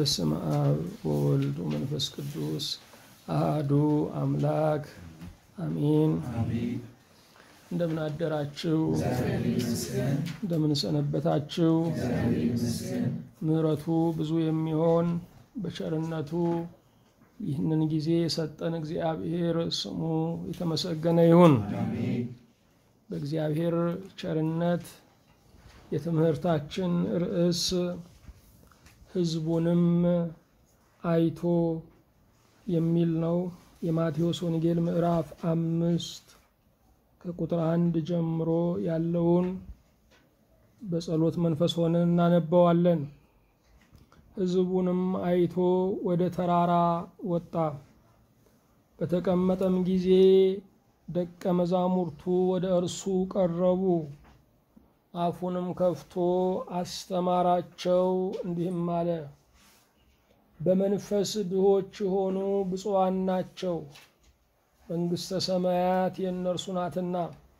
በስመ አብ ወወልድ ወመንፈስ ቅዱስ አሃዱ አምላክ አሚን። እንደምን አደራችሁ? እንደምን ሰነበታችሁ? ምሕረቱ ብዙ የሚሆን በቸርነቱ ይህንን ጊዜ የሰጠን እግዚአብሔር ስሙ የተመሰገነ ይሁን። በእግዚአብሔር ቸርነት የትምህርታችን ርዕስ ሕዝቡንም አይቶ የሚል ነው። የማቴዎስ ወንጌል ምዕራፍ አምስት ከቁጥር አንድ ጀምሮ ያለውን በጸሎት መንፈስ ሆነን እናነበዋለን። ሕዝቡንም አይቶ ወደ ተራራ ወጣ። በተቀመጠም ጊዜ ደቀ መዛሙርቱ ወደ እርሱ ቀረቡ። አፉንም ከፍቶ አስተማራቸው፣ እንዲህም አለ። በመንፈስ ድሆች የሆኑ ብፁዓን ናቸው፣ መንግሥተ ሰማያት የእነርሱ ናትና።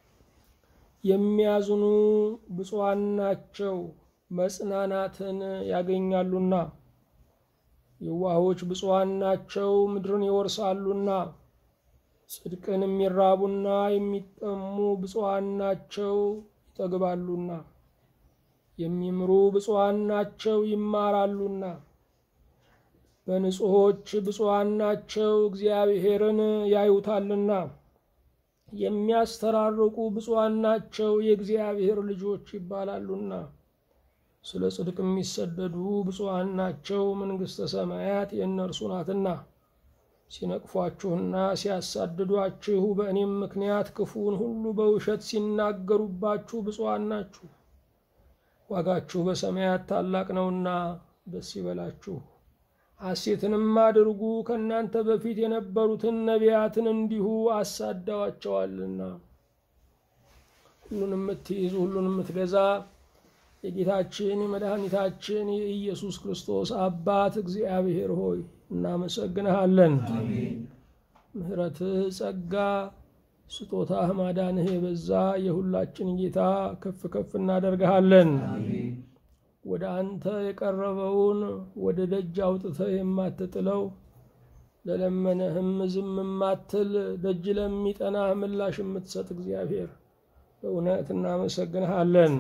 የሚያዝኑ ብፁዓን ናቸው፣ መጽናናትን ያገኛሉና። የዋሆች ብፁዓን ናቸው፣ ምድርን ይወርሳሉና። ጽድቅን የሚራቡና የሚጠሙ ብፁዓን ናቸው ይጠግባሉና። የሚምሩ ብፁዓን ናቸው ይማራሉና። በንጹሖች ብፁዓን ናቸው እግዚአብሔርን ያዩታልና። የሚያስተራርቁ ብፁዓን ናቸው የእግዚአብሔር ልጆች ይባላሉና። ስለ ጽድቅ የሚሰደዱ ብፁዓን ናቸው መንግሥተ ሰማያት የእነርሱ ናትና። ሲነቅፏችሁና ሲያሳድዷችሁ በእኔም ምክንያት ክፉውን ሁሉ በውሸት ሲናገሩባችሁ ብፁዓን ናችሁ፣ ዋጋችሁ በሰማያት ታላቅ ነውና ደስ ይበላችሁ፣ ሐሴትንም አድርጉ፣ ከእናንተ በፊት የነበሩትን ነቢያትን እንዲሁ አሳደዋቸዋልና። ሁሉን የምትይዝ ሁሉን የምትገዛ የጌታችን የመድኃኒታችን የኢየሱስ ክርስቶስ አባት እግዚአብሔር ሆይ እናመሰግንሃለን። ምሕረትህ፣ ጸጋ፣ ስጦታህ፣ ማዳንህ የበዛ የሁላችን ጌታ ከፍ ከፍ እናደርግሃለን። ወደ አንተ የቀረበውን ወደ ደጅ አውጥተህ የማትጥለው ለለመነህም ዝም የማትል ደጅ ለሚጠናህ ምላሽ የምትሰጥ እግዚአብሔር በእውነት እናመሰግንሃለን።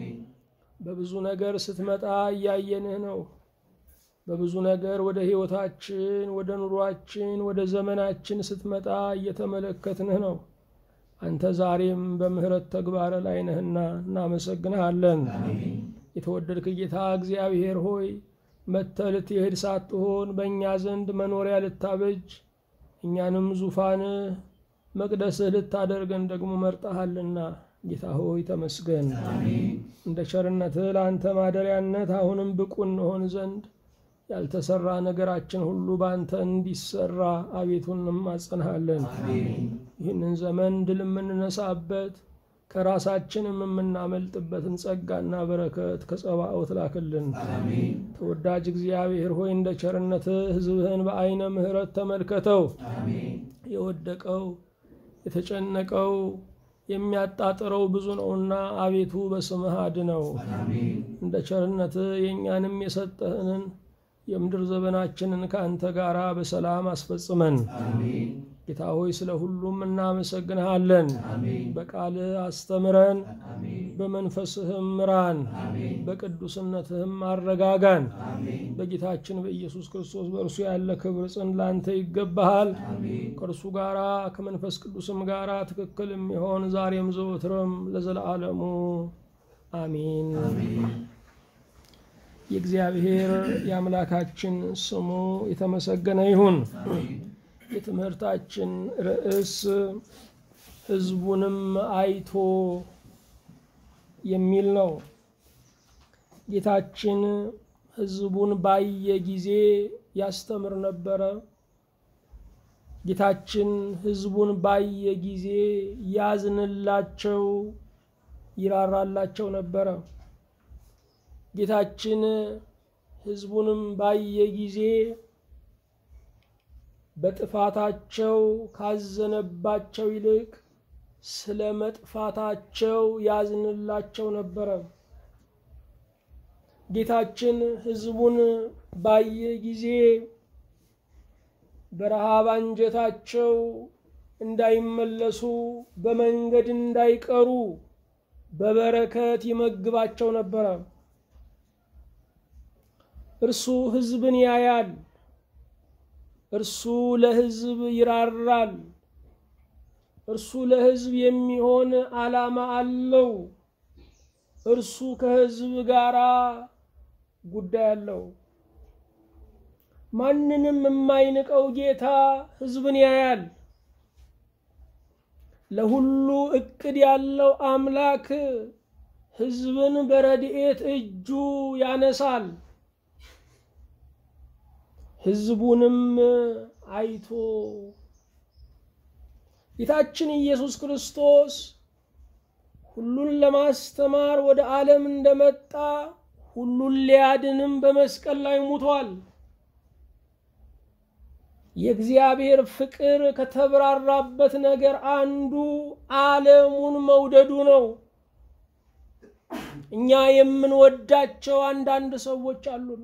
በብዙ ነገር ስትመጣ እያየንህ ነው። በብዙ ነገር ወደ ሕይወታችን፣ ወደ ኑሯችን፣ ወደ ዘመናችን ስትመጣ እየተመለከትንህ ነው። አንተ ዛሬም በምሕረት ተግባር ላይ ነህና እናመሰግንሃለን። የተወደድክ ጌታ እግዚአብሔር ሆይ መጥተህ ልትሄድ ሳትሆን በእኛ ዘንድ መኖሪያ ልታበጅ እኛንም ዙፋንህ መቅደስህ ልታደርገን ደግሞ መርጠሃልና ጌታ ሆይ ተመስገን። እንደ ቸርነትህ ለአንተ ማደሪያነት አሁንም ብቁ እንሆን ዘንድ ያልተሰራ ነገራችን ሁሉ በአንተ እንዲሰራ አቤቱን እንማጸንሃለን። ይህንን ዘመን ድል የምንነሳበት ከራሳችንም የምናመልጥበትን ጸጋና በረከት ከጸባኦት ላክልን። ተወዳጅ እግዚአብሔር ሆይ እንደ ቸርነትህ ሕዝብህን በዐይነ ምሕረት ተመልከተው። የወደቀው የተጨነቀው የሚያጣጥረው ብዙ ነውና አቤቱ በስምህ አድነው። እንደ ቸርነትህ የእኛንም የሰጠህንን የምድር ዘመናችንን ከአንተ ጋር በሰላም አስፈጽመን። ጌታ ሆይ ስለ ሁሉም እናመሰግንሃለን። በቃልህ አስተምረን፣ በመንፈስህም ምራን፣ በቅዱስነትህም አረጋጋን። በጌታችን በኢየሱስ ክርስቶስ በእርሱ ያለ ክብር ጽን ላንተ ይገባሃል። ከእርሱ ጋራ ከመንፈስ ቅዱስም ጋራ ትክክል የሚሆን ዛሬም ዘወትርም ለዘለዓለሙ አሚን። የእግዚአብሔር የአምላካችን ስሙ የተመሰገነ ይሁን። የትምህርታችን ርዕስ ሕዝቡንም አይቶ የሚል ነው። ጌታችን ሕዝቡን ባየ ጊዜ ያስተምር ነበረ። ጌታችን ሕዝቡን ባየ ጊዜ ያዝንላቸው፣ ይራራላቸው ነበረ። ጌታችን ሕዝቡንም ባየ ጊዜ በጥፋታቸው ካዘነባቸው ይልቅ ስለ መጥፋታቸው ያዝንላቸው ነበረ። ጌታችን ሕዝቡን ባየ ጊዜ በረሃብ አንጀታቸው እንዳይመለሱ በመንገድ እንዳይቀሩ በበረከት ይመግባቸው ነበረ። እርሱ ሕዝብን ያያል። እርሱ ለሕዝብ ይራራል። እርሱ ለሕዝብ የሚሆን ዓላማ አለው። እርሱ ከሕዝብ ጋር ጉዳይ አለው። ማንንም የማይንቀው ጌታ ሕዝብን ያያል። ለሁሉ እቅድ ያለው አምላክ ሕዝብን በረድኤት እጁ ያነሳል። ሕዝቡንም አይቶ ጌታችን ኢየሱስ ክርስቶስ ሁሉን ለማስተማር ወደ ዓለም እንደመጣ ሁሉን ሊያድንም በመስቀል ላይ ሙቷል። የእግዚአብሔር ፍቅር ከተብራራበት ነገር አንዱ ዓለሙን መውደዱ ነው። እኛ የምንወዳቸው አንዳንድ ሰዎች አሉን።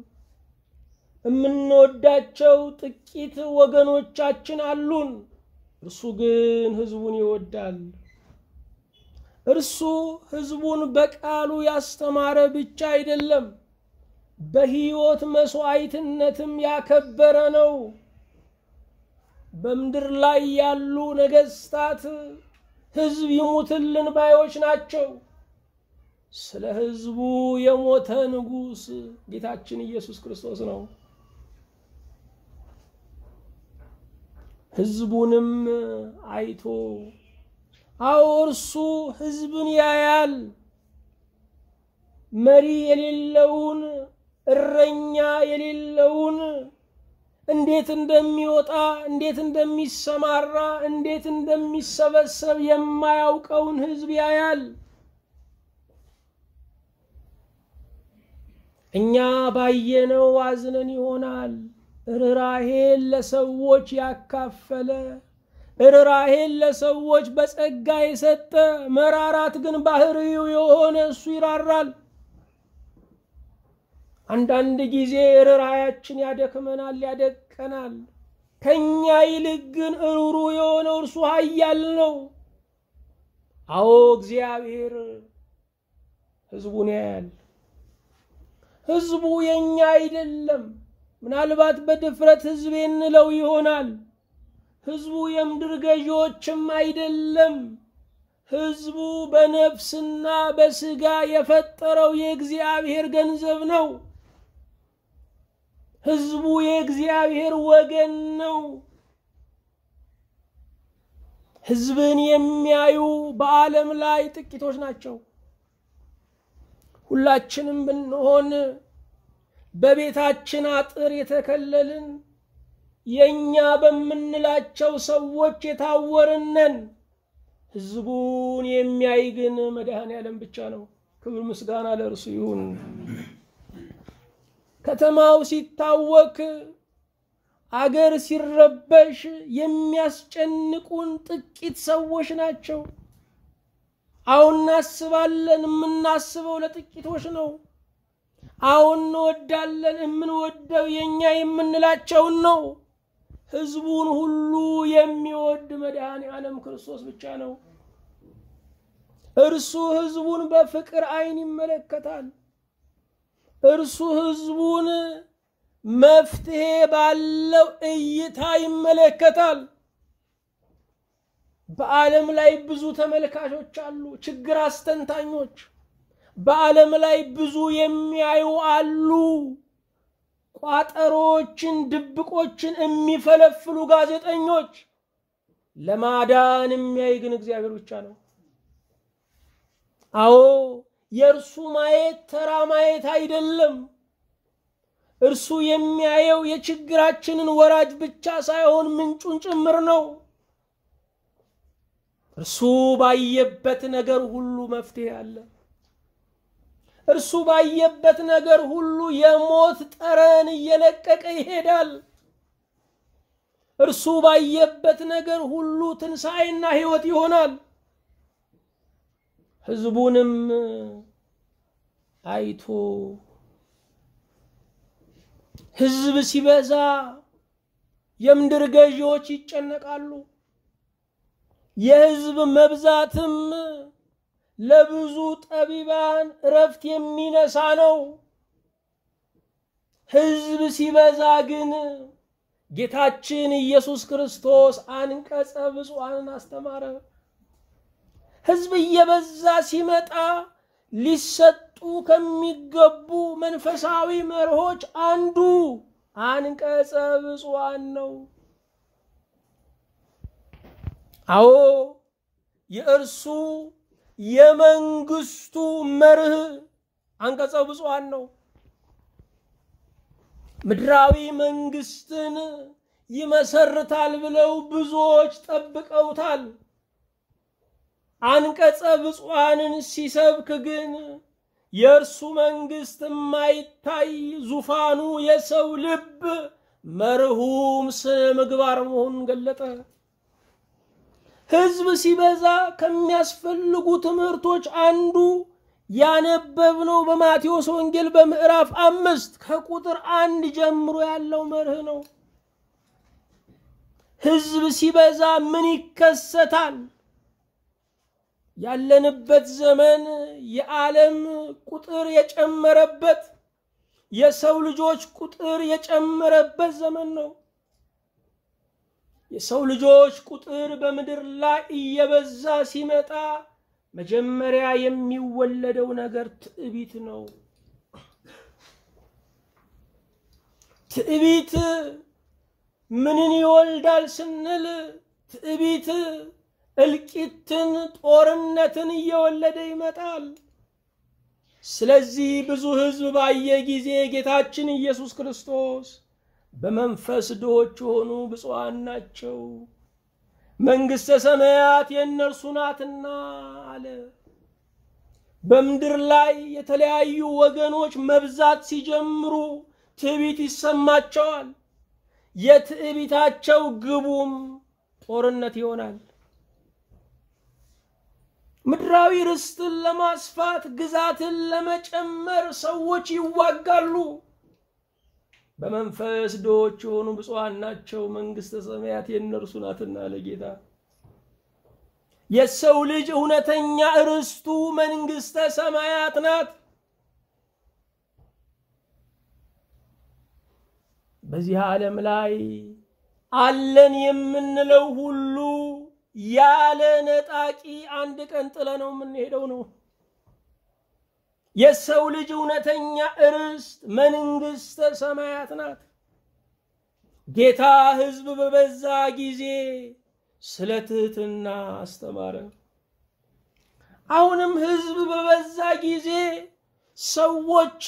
የምንወዳቸው ጥቂት ወገኖቻችን አሉን። እርሱ ግን ሕዝቡን ይወዳል። እርሱ ሕዝቡን በቃሉ ያስተማረ ብቻ አይደለም፣ በሕይወት መስዋዕትነትም ያከበረ ነው። በምድር ላይ ያሉ ነገስታት ሕዝብ ይሙትልን ባዮች ናቸው። ስለ ሕዝቡ የሞተ ንጉሥ ጌታችን ኢየሱስ ክርስቶስ ነው። ሕዝቡንም አይቶ አዎ እርሱ ሕዝብን ያያል። መሪ የሌለውን እረኛ የሌለውን እንዴት እንደሚወጣ እንዴት እንደሚሰማራ እንዴት እንደሚሰበሰብ የማያውቀውን ሕዝብ ያያል። እኛ ባየነው አዝነን ይሆናል። ርኅራኄን ለሰዎች ያካፈለ ርኅራኄን ለሰዎች በጸጋ የሰጠ መራራት ግን ባህሪው የሆነ እሱ ይራራል። አንዳንድ ጊዜ ርኅራኄያችን ያደክመናል፣ ያደቀናል። ከኛ ይልቅ ግን እሩሩ የሆነው እርሱ ኃያል ነው። አዎ እግዚአብሔር ሕዝቡን ያያል። ሕዝቡ የኛ አይደለም። ምናልባት በድፍረት ሕዝቤ እንለው ይሆናል። ሕዝቡ የምድር ገዢዎችም አይደለም። ሕዝቡ በነፍስና በሥጋ የፈጠረው የእግዚአብሔር ገንዘብ ነው። ሕዝቡ የእግዚአብሔር ወገን ነው። ሕዝብን የሚያዩ በዓለም ላይ ጥቂቶች ናቸው። ሁላችንም ብንሆን በቤታችን አጥር የተከለልን የእኛ በምንላቸው ሰዎች የታወርነን። ሕዝቡን የሚያይ ግን መድኃኔ ዓለም ብቻ ነው። ክብር ምስጋና ለእርሱ ይሁን። ከተማው ሲታወክ፣ አገር ሲረበሽ የሚያስጨንቁን ጥቂት ሰዎች ናቸው። አሁን እናስባለን፣ የምናስበው ለጥቂቶች ነው። አሁን እንወዳለን፣ የምንወደው የእኛ የምንላቸውን ነው። ሕዝቡን ሁሉ የሚወድ መድኃኔ ዓለም ክርስቶስ ብቻ ነው። እርሱ ሕዝቡን በፍቅር ዓይን ይመለከታል። እርሱ ሕዝቡን መፍትሄ ባለው እይታ ይመለከታል። በዓለም ላይ ብዙ ተመልካቾች አሉ፣ ችግር አስተንታኞች። በዓለም ላይ ብዙ የሚያዩ አሉ፣ ቋጠሮችን፣ ድብቆችን የሚፈለፍሉ ጋዜጠኞች። ለማዳን የሚያይ ግን እግዚአብሔር ብቻ ነው። አዎ የእርሱ ማየት ተራ ማየት አይደለም። እርሱ የሚያየው የችግራችንን ወራጅ ብቻ ሳይሆን ምንጩን ጭምር ነው። እርሱ ባየበት ነገር ሁሉ መፍትሄ አለ። እርሱ ባየበት ነገር ሁሉ የሞት ጠረን እየለቀቀ ይሄዳል። እርሱ ባየበት ነገር ሁሉ ትንሣኤና ሕይወት ይሆናል። ሕዝቡንም አይቶ ሕዝብ ሲበዛ የምድር ገዢዎች ይጨነቃሉ። የሕዝብ መብዛትም ለብዙ ጠቢባን እረፍት የሚነሳ ነው። ሕዝብ ሲበዛ ግን ጌታችን ኢየሱስ ክርስቶስ አንቀጸ ብፁዓንን አስተማረ። ሕዝብ እየበዛ ሲመጣ ሊሰጡ ከሚገቡ መንፈሳዊ መርሆች አንዱ አንቀጸ ብፁዓን ነው። አዎ የእርሱ የመንግስቱ መርህ አንቀጸ ብፁዓን ነው። ምድራዊ መንግስትን ይመሰርታል ብለው ብዙዎች ጠብቀውታል። አንቀጸ ብፁዓንን ሲሰብክ ግን የእርሱ መንግስት የማይታይ ዙፋኑ የሰው ልብ መርሁም ስነ ምግባር መሆኑን ገለጠ። ሕዝብ ሲበዛ ከሚያስፈልጉ ትምህርቶች አንዱ ያነበብነው በማቴዎስ ወንጌል በምዕራፍ አምስት ከቁጥር አንድ ጀምሮ ያለው መርህ ነው። ሕዝብ ሲበዛ ምን ይከሰታል? ያለንበት ዘመን የዓለም ቁጥር የጨመረበት የሰው ልጆች ቁጥር የጨመረበት ዘመን ነው። የሰው ልጆች ቁጥር በምድር ላይ እየበዛ ሲመጣ መጀመሪያ የሚወለደው ነገር ትዕቢት ነው። ትዕቢት ምንን ይወልዳል ስንል ትዕቢት እልቂትን፣ ጦርነትን እየወለደ ይመጣል። ስለዚህ ብዙ ሕዝብ ባየ ጊዜ ጌታችን ኢየሱስ ክርስቶስ በመንፈስ ድሆች የሆኑ ብፁዓን ናቸው መንግሥተ ሰማያት የእነርሱ ናትና አለ። በምድር ላይ የተለያዩ ወገኖች መብዛት ሲጀምሩ ትዕቢት ይሰማቸዋል። የትዕቢታቸው ግቡም ጦርነት ይሆናል። ምድራዊ ርስትን ለማስፋት ግዛትን ለመጨመር ሰዎች ይዋጋሉ። በመንፈስ ድሆች የሆኑ ብፁዓን ናቸው መንግሥተ ሰማያት የእነርሱ ናትና ለጌታ የሰው ልጅ እውነተኛ ርስቱ መንግሥተ ሰማያት ናት። በዚህ ዓለም ላይ አለን የምንለው ሁሉ ያለ ነጣቂ አንድ ቀን ጥለ ነው የምንሄደው ነው። የሰው ልጅ እውነተኛ ርስት መንግሥተ ሰማያት ናት። ጌታ ሕዝብ በበዛ ጊዜ ስለ ትሕትና አስተማረ። አሁንም ሕዝብ በበዛ ጊዜ ሰዎች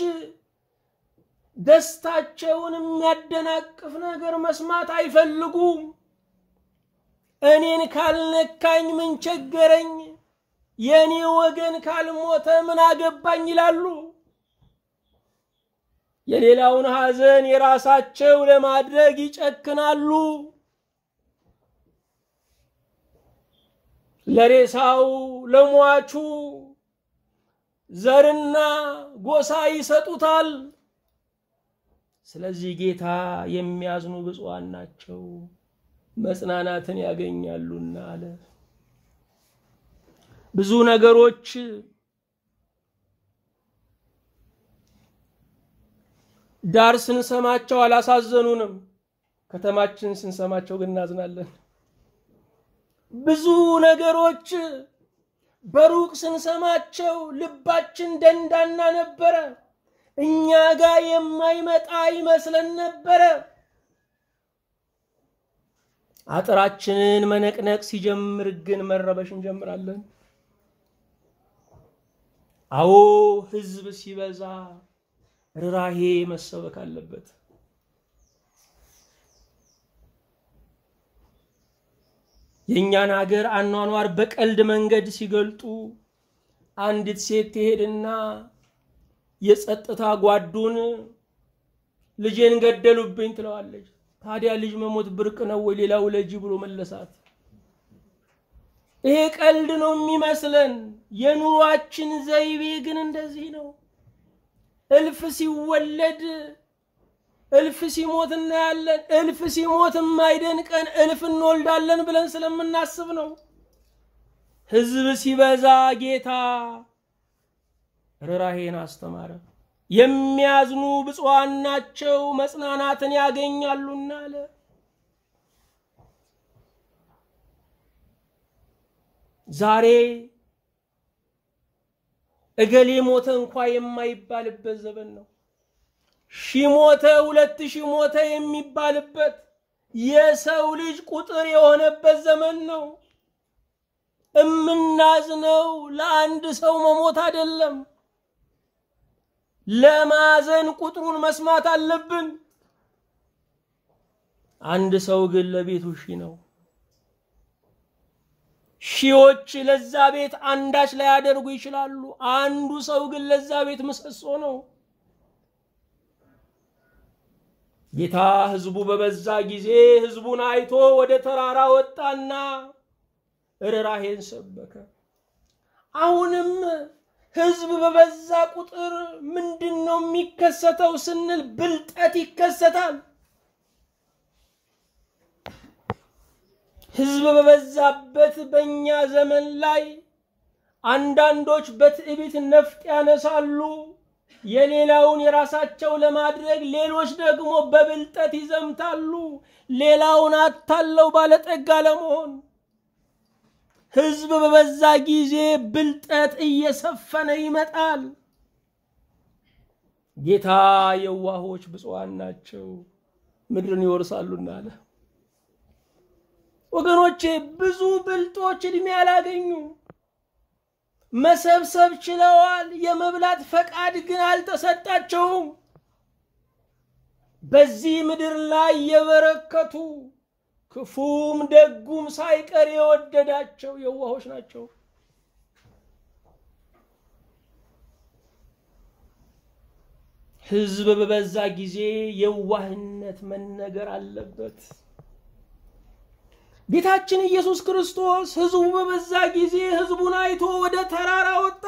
ደስታቸውን የሚያደናቅፍ ነገር መስማት አይፈልጉም። እኔን ካልነካኝ ምን ቸገረኝ፣ የእኔ ወገን ካልሞተ ምን አገባኝ ይላሉ። የሌላውን ሐዘን የራሳቸው ለማድረግ ይጨክናሉ። ለሬሳው ለሟቹ ዘርና ጎሳ ይሰጡታል። ስለዚህ ጌታ የሚያዝኑ ብፁዓን ናቸው መጽናናትን ያገኛሉና አለ። ብዙ ነገሮች ዳር ስንሰማቸው አላሳዘኑንም። ከተማችን ስንሰማቸው ግን እናዝናለን። ብዙ ነገሮች በሩቅ ስንሰማቸው ልባችን ደንዳና ነበረ። እኛ ጋር የማይመጣ ይመስለን ነበረ። አጥራችንን መነቅነቅ ሲጀምር ግን መረበሽ እንጀምራለን። አዎ ሕዝብ ሲበዛ ርኅራኄ መሰበክ አለበት። የእኛን ሀገር አኗኗር በቀልድ መንገድ ሲገልጡ አንዲት ሴት ትሄድና የጸጥታ ጓዱን ልጄን ገደሉብኝ ትለዋለች። ታዲያ ልጅ መሞት ብርቅ ነው ወይ? ሌላ ውለጂ ብሎ መለሳት። ይሄ ቀልድ ነው የሚመስለን። የኑሯችን ዘይቤ ግን እንደዚህ ነው። እልፍ ሲወለድ እልፍ ሲሞት እናያለን። እልፍ ሲሞት የማይደንቀን እልፍ እንወልዳለን ብለን ስለምናስብ ነው። ሕዝብ ሲበዛ ጌታ ርኅራኄን አስተማረ። የሚያዝኑ ብፁዓን ናቸው መጽናናትን ያገኛሉና አለ። ዛሬ እገሌ ሞተ እንኳ የማይባልበት ዘመን ነው። ሺ ሞተ፣ ሁለት ሺ ሞተ የሚባልበት የሰው ልጅ ቁጥር የሆነበት ዘመን ነው። እምናዝነው ለአንድ ሰው መሞት አይደለም። ለማዘን ቁጥሩን መስማት አለብን። አንድ ሰው ግን ለቤቱ ሺ ነው። ሺዎች ለዛ ቤት አንዳች ላያደርጉ ይችላሉ። አንዱ ሰው ግን ለዛ ቤት ምሰሶ ነው። ጌታ ሕዝቡ በበዛ ጊዜ ሕዝቡን አይቶ ወደ ተራራ ወጣና ርኅራኄን ሰበከ። አሁንም ሕዝብ በበዛ ቁጥር ምንድን ነው የሚከሰተው ስንል ብልጠት ይከሰታል። ሕዝብ በበዛበት በእኛ ዘመን ላይ አንዳንዶች በትዕቢት ነፍጥ ያነሳሉ። የሌላውን የራሳቸው ለማድረግ ሌሎች ደግሞ በብልጠት ይዘምታሉ። ሌላውን አታለው ባለጠጋ ለመሆን ሕዝብ በበዛ ጊዜ ብልጠት እየሰፈነ ይመጣል። ጌታ የዋሆች ብፁዓን ናቸው ምድርን ይወርሳሉና አለ። ወገኖቼ ብዙ ብልጦች ዕድሜ አላገኙ መሰብሰብ ችለዋል። የመብላት ፈቃድ ግን አልተሰጣቸውም። በዚህ ምድር ላይ የበረከቱ ክፉም ደጉም ሳይቀር የወደዳቸው የዋሆች ናቸው። ሕዝብ በበዛ ጊዜ የዋህነት መነገር አለበት። ጌታችን ኢየሱስ ክርስቶስ ሕዝቡ በበዛ ጊዜ ሕዝቡን አይቶ ወደ ተራራ ወጣ።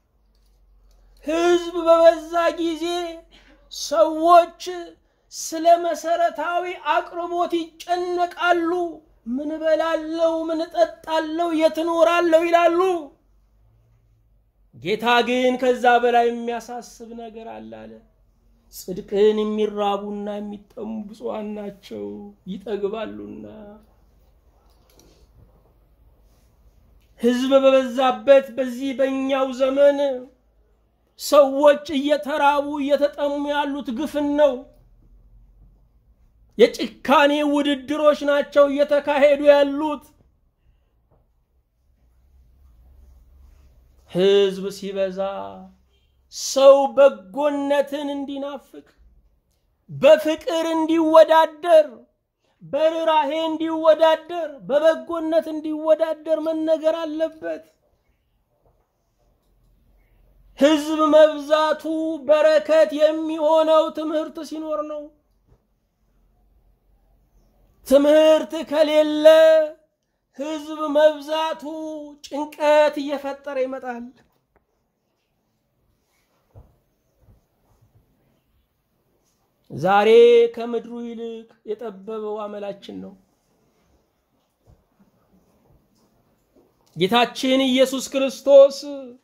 ሕዝብ በበዛ ጊዜ ሰዎች ስለ መሰረታዊ አቅርቦት ይጨነቃሉ። ምን እበላለሁ፣ ምን እጠጣለሁ፣ የት እኖራለሁ ይላሉ። ጌታ ግን ከዛ በላይ የሚያሳስብ ነገር አለ አለ። ጽድቅን የሚራቡና የሚጠሙ ብፁዓን ናቸው ይጠግባሉና። ሕዝብ በበዛበት በዚህ በእኛው ዘመን ሰዎች እየተራቡ እየተጠሙ ያሉት ግፍን ነው። የጭካኔ ውድድሮች ናቸው እየተካሄዱ ያሉት። ሕዝብ ሲበዛ ሰው በጎነትን እንዲናፍቅ፣ በፍቅር እንዲወዳደር፣ በርኅራኄ እንዲወዳደር፣ በበጎነት እንዲወዳደር መነገር አለበት። ሕዝብ መብዛቱ በረከት የሚሆነው ትምህርት ሲኖር ነው። ትምህርት ከሌለ ሕዝብ መብዛቱ ጭንቀት እየፈጠረ ይመጣል። ዛሬ ከምድሩ ይልቅ የጠበበው አመላችን ነው። ጌታችን ኢየሱስ ክርስቶስ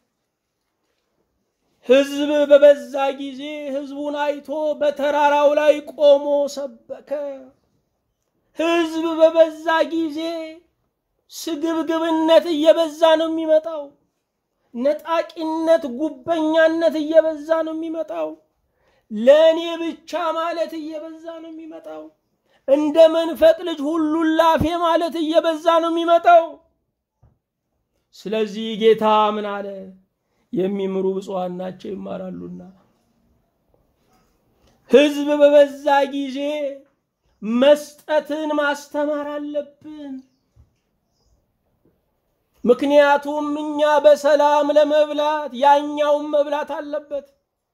ሕዝብ በበዛ ጊዜ ሕዝቡን አይቶ በተራራው ላይ ቆሞ ሰበከ። ሕዝብ በበዛ ጊዜ ስግብግብነት እየበዛ ነው የሚመጣው። ነጣቂነት፣ ጉበኛነት እየበዛ ነው የሚመጣው። ለእኔ ብቻ ማለት እየበዛ ነው የሚመጣው። እንደ መንፈቅ ልጅ ሁሉን ላፌ ማለት እየበዛ ነው የሚመጣው። ስለዚህ ጌታ ምን አለ? የሚምሩ ብፁዓን ናቸው ይማራሉና። ሕዝብ በበዛ ጊዜ መስጠትን ማስተማር አለብን። ምክንያቱም እኛ በሰላም ለመብላት ያኛውን መብላት አለበት።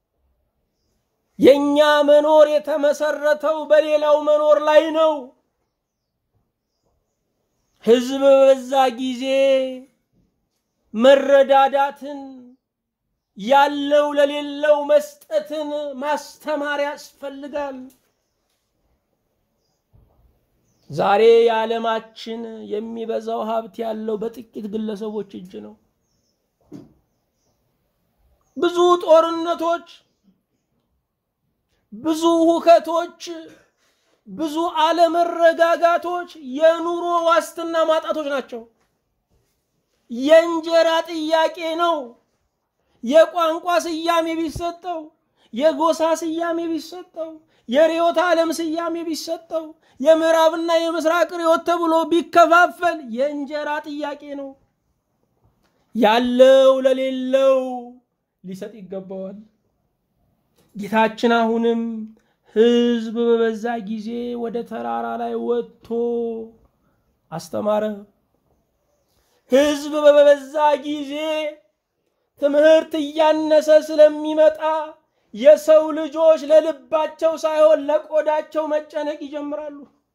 የኛ መኖር የተመሰረተው በሌላው መኖር ላይ ነው። ሕዝብ በበዛ ጊዜ መረዳዳትን፣ ያለው ለሌለው መስጠትን ማስተማር ያስፈልጋል። ዛሬ የዓለማችን የሚበዛው ሀብት ያለው በጥቂት ግለሰቦች እጅ ነው። ብዙ ጦርነቶች፣ ብዙ ሁከቶች፣ ብዙ አለመረጋጋቶች የኑሮ ዋስትና ማጣቶች ናቸው። የእንጀራ ጥያቄ ነው። የቋንቋ ስያሜ ቢሰጠው፣ የጎሳ ስያሜ ቢሰጠው፣ የርዕዮተ ዓለም ስያሜ ቢሰጠው፣ የምዕራብና የምስራቅ ርዕዮት ተብሎ ቢከፋፈል የእንጀራ ጥያቄ ነው። ያለው ለሌለው ሊሰጥ ይገባዋል። ጌታችን አሁንም ሕዝብ በበዛ ጊዜ ወደ ተራራ ላይ ወጥቶ አስተማረ። ሕዝብ በበዛ ጊዜ ትምህርት እያነሰ ስለሚመጣ የሰው ልጆች ለልባቸው ሳይሆን ለቆዳቸው መጨነቅ ይጀምራሉ።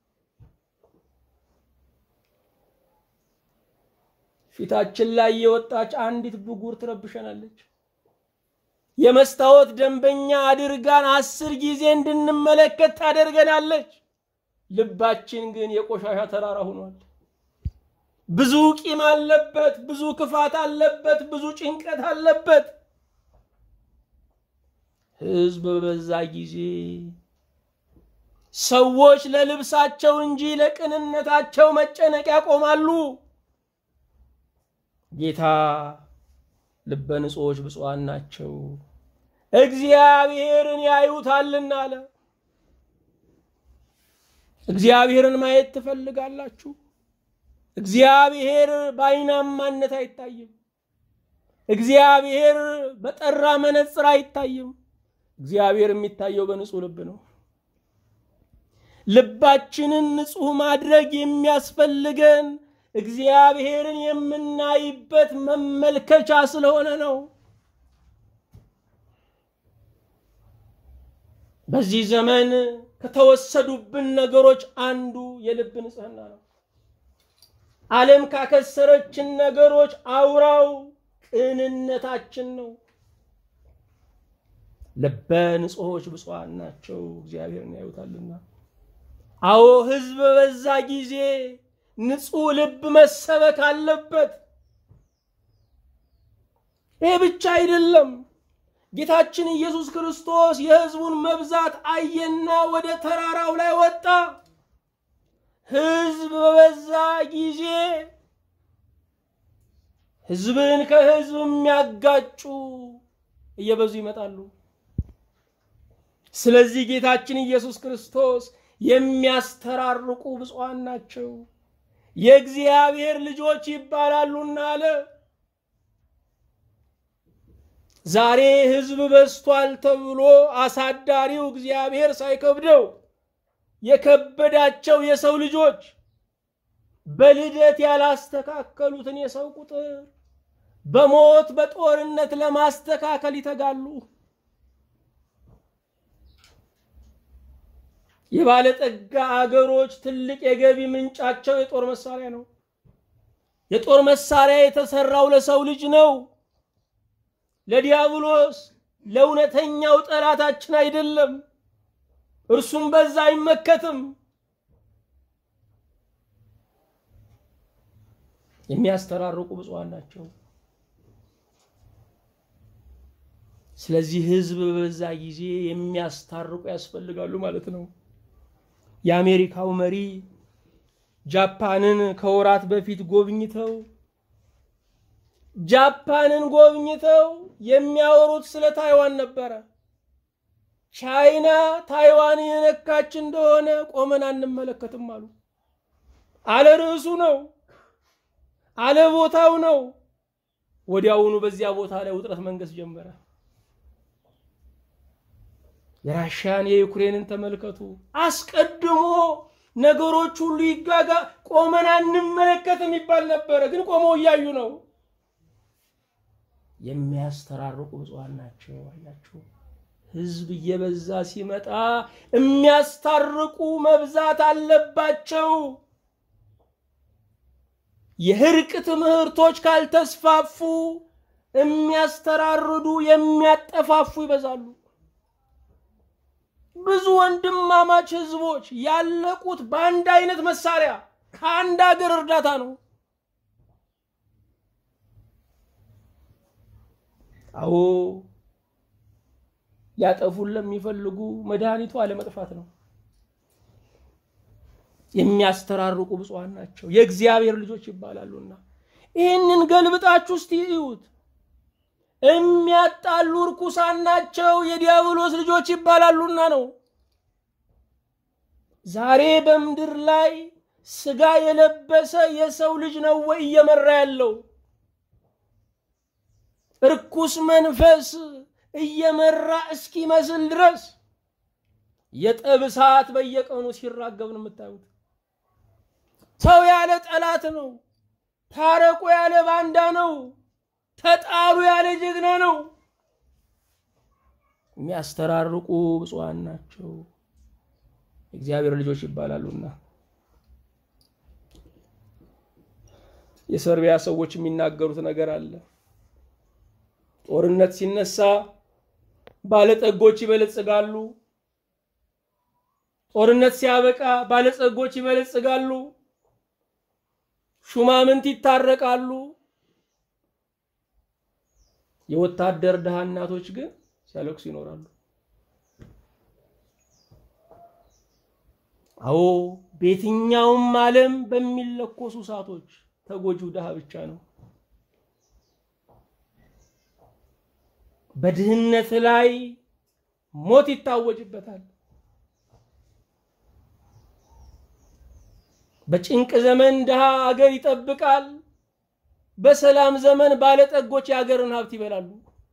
ፊታችን ላይ የወጣች አንዲት ብጉር ትረብሸናለች። የመስታወት ደንበኛ አድርጋን አስር ጊዜ እንድንመለከት ታደርገናለች። ልባችን ግን የቆሻሻ ተራራ ሆኗል። ብዙ ቂም አለበት፣ ብዙ ክፋት አለበት፣ ብዙ ጭንቀት አለበት። ሕዝብ በበዛ ጊዜ ሰዎች ለልብሳቸው እንጂ ለቅንነታቸው መጨነቅ ያቆማሉ። ጌታ ልበ ንጹሖች ብፁዓን ናቸው እግዚአብሔርን ያዩታልና አለ። እግዚአብሔርን ማየት ትፈልጋላችሁ? እግዚአብሔር በአይናማነት አይታይም። እግዚአብሔር በጠራ መነጽር አይታይም። እግዚአብሔር የሚታየው በንጹህ ልብ ነው። ልባችንን ንጹህ ማድረግ የሚያስፈልገን እግዚአብሔርን የምናይበት መመልከቻ ስለሆነ ነው። በዚህ ዘመን ከተወሰዱብን ነገሮች አንዱ የልብ ንጽህና ነው። ዓለም ካከሰረችን ነገሮች አውራው ቅንነታችን ነው። ልበ ንጹሖች ብፁዓን ናቸው እግዚአብሔርን ያዩታልና። አዎ ሕዝብ በበዛ ጊዜ ንጹሕ ልብ መሰበክ አለበት። ይህ ብቻ አይደለም። ጌታችን ኢየሱስ ክርስቶስ የሕዝቡን መብዛት አየና ወደ ተራራው ላይ ወጣ። ሕዝብ በበዛ ጊዜ ሕዝብን ከሕዝብ የሚያጋጩ እየበዙ ይመጣሉ። ስለዚህ ጌታችን ኢየሱስ ክርስቶስ የሚያስተራርቁ ብፁዓን ናቸው የእግዚአብሔር ልጆች ይባላሉና አለ። ዛሬ ሕዝብ በዝቷል ተብሎ አሳዳሪው እግዚአብሔር ሳይከብደው የከበዳቸው የሰው ልጆች በልደት ያላስተካከሉትን የሰው ቁጥር በሞት በጦርነት ለማስተካከል ይተጋሉ። የባለጠጋ አገሮች ትልቅ የገቢ ምንጫቸው የጦር መሳሪያ ነው። የጦር መሳሪያ የተሰራው ለሰው ልጅ ነው፣ ለዲያብሎስ ለእውነተኛው ጠላታችን አይደለም። እርሱም በዛ አይመከትም። የሚያስተራርቁ ብፁዓን ናቸው። ስለዚህ ሕዝብ በበዛ ጊዜ የሚያስታርቁ ያስፈልጋሉ ማለት ነው። የአሜሪካው መሪ ጃፓንን ከወራት በፊት ጎብኝተው ጃፓንን ጎብኝተው የሚያወሩት ስለ ታይዋን ነበረ። ቻይና ታይዋን የነካች እንደሆነ ቆመን አንመለከትም አሉ። አለ ርዕሱ ነው፣ አለ ቦታው ነው። ወዲያውኑ በዚያ ቦታ ላይ ውጥረት መንገስ ጀመረ። የራሽያን የዩክሬንን ተመልከቱ። አስቀድሞ ነገሮች ሁሉ ይጋጋ ቆመን አንመለከትም ይባል ነበረ፣ ግን ቆመው እያዩ ነው። የሚያስተራርቁ ብፁዓን ናቸው። አያችሁ፣ ህዝብ እየበዛ ሲመጣ የሚያስታርቁ መብዛት አለባቸው። የእርቅ ትምህርቶች ካልተስፋፉ የሚያስተራርዱ የሚያጠፋፉ ይበዛሉ። ብዙ ወንድማማች ህዝቦች ያለቁት በአንድ አይነት መሳሪያ ከአንድ ሀገር እርዳታ ነው። አዎ ሊያጠፉን ለሚፈልጉ መድኃኒቱ አለመጥፋት ነው። የሚያስተራርቁ ብፁዓን ናቸው የእግዚአብሔር ልጆች ይባላሉና፣ ይህንን ገልብጣችሁ እስቲ እዩት። የሚያጣሉ እርኩሳን ናቸው የዲያብሎስ ልጆች ይባላሉና ነው። ዛሬ በምድር ላይ ስጋ የለበሰ የሰው ልጅ ነው ወይ እየመራ ያለው? እርኩስ መንፈስ እየመራ እስኪመስል ድረስ የጠብ እሳት በየቀኑ ሲራገብ ነው የምታዩት። ሰው ያለ ጠላት ነው። ታረቁ ያለ ባንዳ ነው። ተጣሉ ያለ ጀግና ነው። የሚያስተራርቁ ብፁዓን ናቸው የእግዚአብሔር ልጆች ይባላሉና። የሰርቢያ ሰዎች የሚናገሩት ነገር አለ። ጦርነት ሲነሳ ባለጠጎች ይበለጽጋሉ። ጦርነት ሲያበቃ ባለጸጎች ይበለጽጋሉ። ሹማምንት ይታረቃሉ። የወታደር ድሃ እናቶች ግን ሲያለቅሱ ይኖራሉ። አዎ በየትኛውም ዓለም በሚለኮሱ እሳቶች ተጎጂው ድሃ ብቻ ነው። በድህነት ላይ ሞት ይታወጅበታል። በጭንቅ ዘመን ድሃ አገር ይጠብቃል። በሰላም ዘመን ባለጠጎች የአገርን ሀብት ይበላሉ።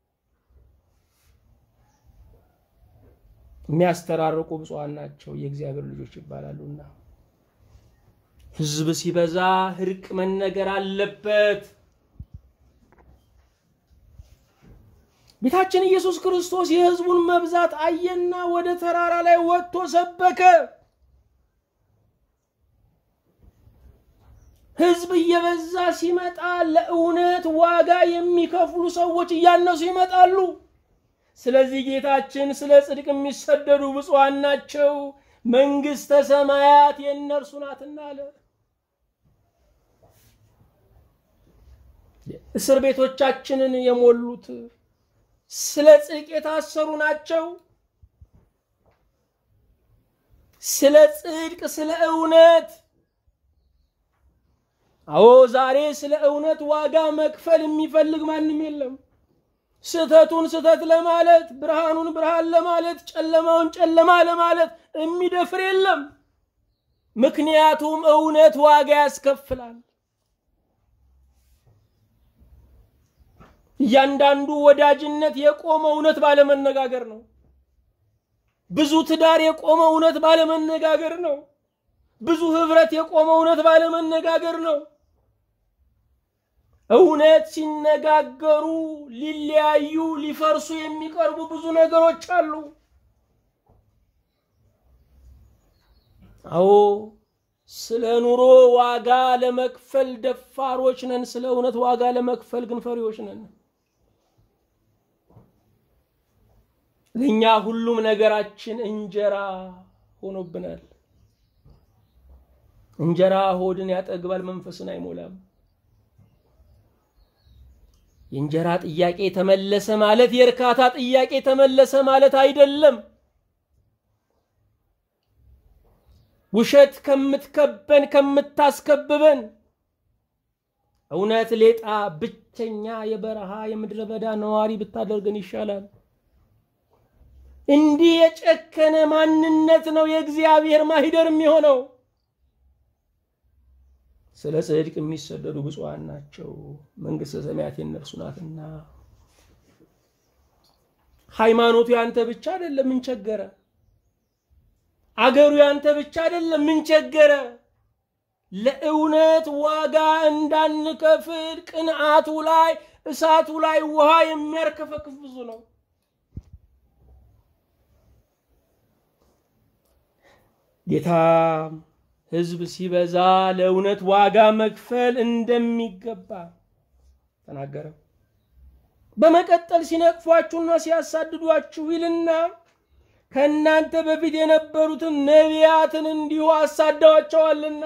የሚያስተራርቁ ብፁዓን ናቸው የእግዚአብሔር ልጆች ይባላሉና፣ ሕዝብ ሲበዛ እርቅ መነገር አለበት። ጌታችን ኢየሱስ ክርስቶስ የሕዝቡን መብዛት አየና ወደ ተራራ ላይ ወጥቶ ሰበከ። ሕዝብ እየበዛ ሲመጣ ለእውነት ዋጋ የሚከፍሉ ሰዎች እያነሱ ይመጣሉ። ስለዚህ ጌታችን ስለ ጽድቅ የሚሰደዱ ብፁዓን ናቸው መንግሥተ ሰማያት የእነርሱ ናትና አለ። እስር ቤቶቻችንን የሞሉት ስለ ጽድቅ የታሰሩ ናቸው። ስለ ጽድቅ፣ ስለ እውነት አዎ ዛሬ ስለ እውነት ዋጋ መክፈል የሚፈልግ ማንም የለም። ስህተቱን ስህተት ለማለት ብርሃኑን ብርሃን ለማለት ጨለማውን ጨለማ ለማለት የሚደፍር የለም። ምክንያቱም እውነት ዋጋ ያስከፍላል። እያንዳንዱ ወዳጅነት የቆመ እውነት ባለመነጋገር ነው። ብዙ ትዳር የቆመ እውነት ባለመነጋገር ነው። ብዙ ህብረት የቆመ እውነት ባለመነጋገር ነው። እውነት ሲነጋገሩ ሊለያዩ ሊፈርሱ የሚቀርቡ ብዙ ነገሮች አሉ። አዎ ስለ ኑሮ ዋጋ ለመክፈል ደፋሮች ነን። ስለ እውነት ዋጋ ለመክፈል ግን ፈሪዎች ነን። ለእኛ ሁሉም ነገራችን እንጀራ ሆኖብናል። እንጀራ ሆድን ያጠግባል፣ መንፈስን አይሞላም። የእንጀራ ጥያቄ ተመለሰ ማለት የእርካታ ጥያቄ ተመለሰ ማለት አይደለም። ውሸት ከምትከበን ከምታስከብበን እውነት ሌጣ ብቸኛ የበረሃ የምድረ በዳ ነዋሪ ብታደርገን ይሻላል። እንዲህ የጨከነ ማንነት ነው የእግዚአብሔር ማሂደር የሚሆነው። ስለ ጽድቅ የሚሰደዱ ብፁዓን ናቸው መንግሥተ ሰማያት የእነርሱ ናትና። ሃይማኖቱ ያንተ ብቻ አይደለም፣ ምን ቸገረ? አገሩ ያንተ ብቻ አይደለም፣ ምን ቸገረ? ለእውነት ዋጋ እንዳንከፍል ቅንዓቱ ላይ እሳቱ ላይ ውሃ የሚያርከፈክፍ ብዙ ነው። ጌታ ሕዝብ ሲበዛ ለእውነት ዋጋ መክፈል እንደሚገባ ተናገረ። በመቀጠል ሲነቅፏችሁና ሲያሳድዷችሁ ይልና ከእናንተ በፊት የነበሩትን ነቢያትን እንዲሁ አሳደዋቸዋልና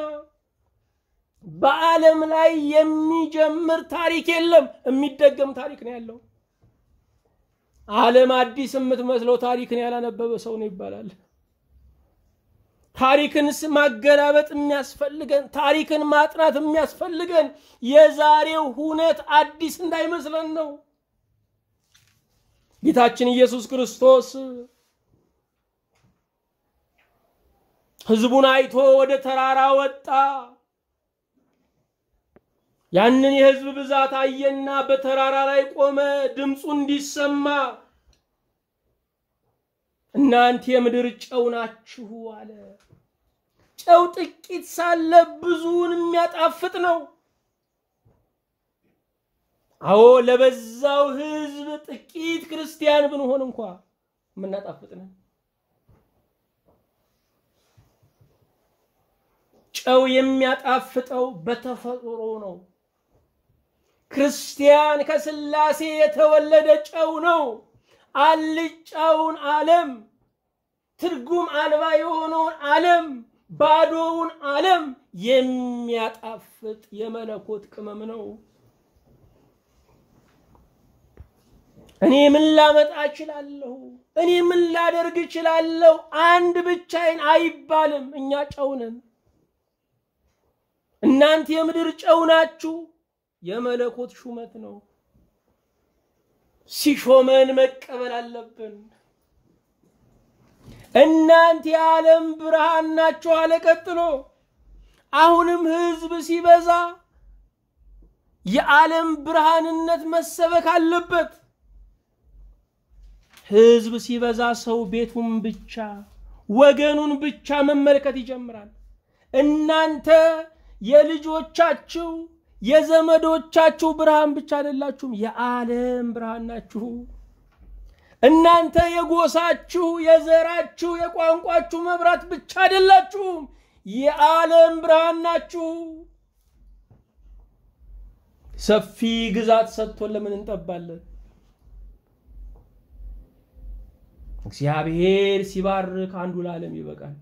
በዓለም ላይ የሚጀምር ታሪክ የለም፣ የሚደገም ታሪክ ነው ያለው። ዓለም አዲስ የምትመስለው ታሪክን ያላነበበ ሰው ነው ይባላል። ታሪክን ማገላበጥ የሚያስፈልገን ታሪክን ማጥናት የሚያስፈልገን የዛሬው ሁነት አዲስ እንዳይመስለን ነው። ጌታችን ኢየሱስ ክርስቶስ ሕዝቡን አይቶ ወደ ተራራ ወጣ። ያንን የሕዝብ ብዛት አየና በተራራ ላይ ቆመ፣ ድምፁ እንዲሰማ እናንተ የምድር ጨው ናችሁ አለ። ጨው ጥቂት ሳለ ብዙውን የሚያጣፍጥ ነው። አዎ ለበዛው ሕዝብ ጥቂት ክርስቲያን ብንሆን እንኳ የምናጣፍጥ ነን። ጨው የሚያጣፍጠው በተፈጥሮ ነው። ክርስቲያን ከሥላሴ የተወለደ ጨው ነው። አልጫውን ዓለም ትርጉም አልባ የሆነውን ዓለም ባዶውን ዓለም የሚያጣፍጥ የመለኮት ቅመም ነው። እኔ ምን ላመጣ እችላለሁ? እኔ ምን ላደርግ እችላለሁ? አንድ ብቻዬን አይባልም። እኛ ጨው ነን። እናንተ የምድር ጨው ናችሁ። የመለኮት ሹመት ነው። ሲሾመን መቀበል አለብን። እናንተ የዓለም ብርሃን ናችሁ አለ። ቀጥሎ አሁንም ሕዝብ ሲበዛ የዓለም ብርሃንነት መሰበክ አለበት። ሕዝብ ሲበዛ ሰው ቤቱን ብቻ ወገኑን ብቻ መመልከት ይጀምራል። እናንተ የልጆቻችሁ የዘመዶቻችሁ ብርሃን ብቻ አይደላችሁም፣ የዓለም ብርሃን ናችሁ። እናንተ የጎሳችሁ፣ የዘራችሁ፣ የቋንቋችሁ መብራት ብቻ አይደላችሁም፣ የዓለም ብርሃን ናችሁ። ሰፊ ግዛት ሰጥቶን ለምን እንጠባለን? እግዚአብሔር ሲባርክ አንዱ ለዓለም ይበቃል።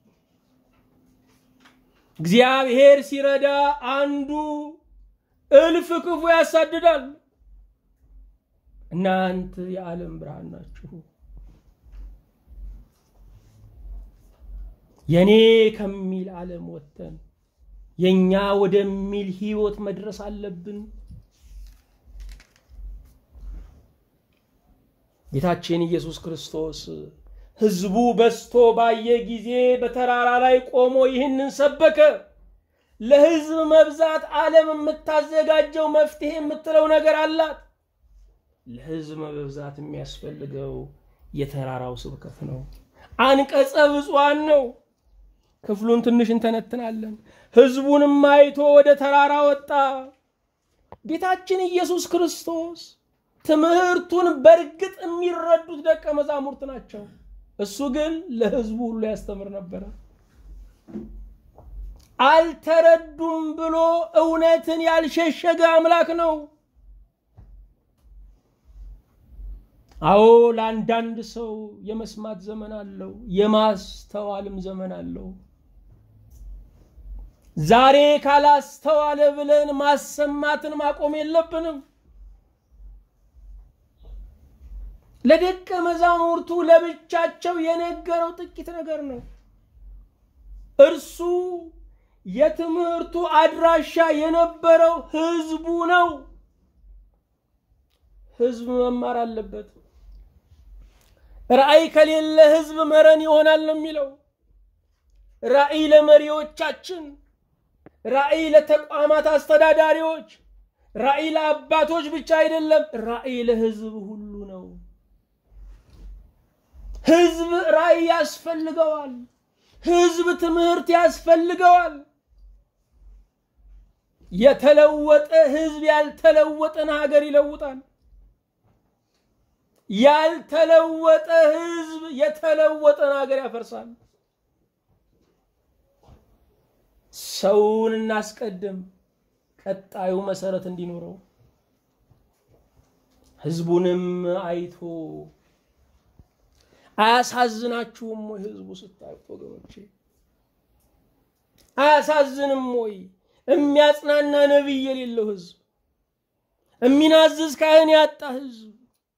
እግዚአብሔር ሲረዳ አንዱ እልፍ ክፉ ያሳድዳል። እናንተ የዓለም ብርሃን ናችሁ። የኔ ከሚል ዓለም ወጥተን የኛ ወደሚል ህይወት መድረስ አለብን። ጌታችን ኢየሱስ ክርስቶስ ህዝቡ በዝቶ ባየ ጊዜ በተራራ ላይ ቆሞ ይህንን ሰበከ። ለህዝብ መብዛት ዓለም የምታዘጋጀው መፍትሄ የምትለው ነገር አላት። ለህዝብ መብዛት የሚያስፈልገው የተራራው ስብከት ነው። አንቀጸ ብፁዓን ነው። ክፍሉን ትንሽ እንተነትናለን። ህዝቡንም አይቶ ወደ ተራራ ወጣ። ጌታችን ኢየሱስ ክርስቶስ ትምህርቱን በእርግጥ የሚረዱት ደቀ መዛሙርት ናቸው። እሱ ግን ለህዝቡ ሁሉ ያስተምር ነበረ። አልተረዱም ብሎ እውነትን ያልሸሸገ አምላክ ነው። አዎ ለአንዳንድ ሰው የመስማት ዘመን አለው፣ የማስተዋልም ዘመን አለው። ዛሬ ካላስተዋለ ብለን ማሰማትን ማቆም የለብንም። ለደቀ መዛሙርቱ ለብቻቸው የነገረው ጥቂት ነገር ነው። እርሱ የትምህርቱ አድራሻ የነበረው ህዝቡ ነው። ህዝብ መማር አለበት። ራእይ ከሌለ ህዝብ መረን ይሆናል ነው የሚለው። ራእይ ለመሪዎቻችን፣ ራእይ ለተቋማት አስተዳዳሪዎች፣ ራእይ ለአባቶች ብቻ አይደለም፣ ራእይ ለህዝብ ሁሉ ነው። ህዝብ ራእይ ያስፈልገዋል። ህዝብ ትምህርት ያስፈልገዋል። የተለወጠ ህዝብ ያልተለወጠን ሀገር ይለውጣል። ያልተለወጠ ህዝብ የተለወጠን ሀገር ያፈርሳል። ሰውን እናስቀድም፣ ቀጣዩ መሰረት እንዲኖረው ህዝቡንም አይቶ አያሳዝናችሁም ወይ ህዝቡ ስታዩት ወገኖቼ? አያሳዝንም ወይ? የሚያጽናና ነቢይ የሌለው ህዝብ፣ የሚናዝዝ ካህን ያጣ ህዝብ፣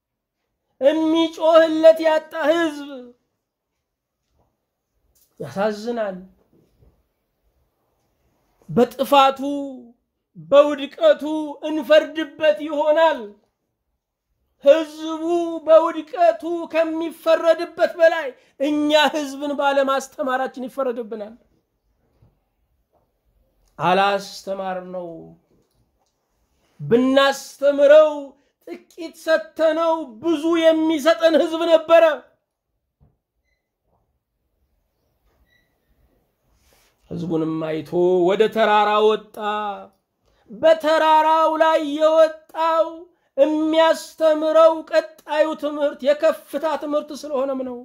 የሚጮህለት ያጣ ህዝብ ያሳዝናል። በጥፋቱ በውድቀቱ እንፈርድበት ይሆናል። ህዝቡ በውድቀቱ ከሚፈረድበት በላይ እኛ ህዝብን ባለማስተማራችን ይፈረድብናል። አላስተማር ነው። ብናስተምረው ጥቂት ሰተነው ብዙ የሚሰጠን ህዝብ ነበረ። ህዝቡንም አይቶ ወደ ተራራ ወጣ። በተራራው ላይ የወጣው የሚያስተምረው ቀጣዩ ትምህርት የከፍታ ትምህርት ስለሆነም ነው።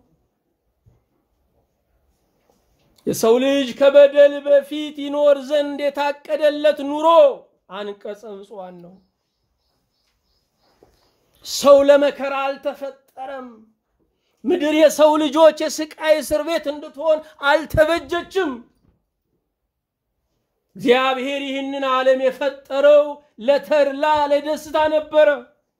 የሰው ልጅ ከበደል በፊት ይኖር ዘንድ የታቀደለት ኑሮ አንቀጸ ብፁዓን ነው። ሰው ለመከራ አልተፈጠረም። ምድር የሰው ልጆች የስቃይ እስር ቤት እንድትሆን አልተበጀችም። እግዚአብሔር ይህንን ዓለም የፈጠረው ለተድላ ለደስታ ነበረ።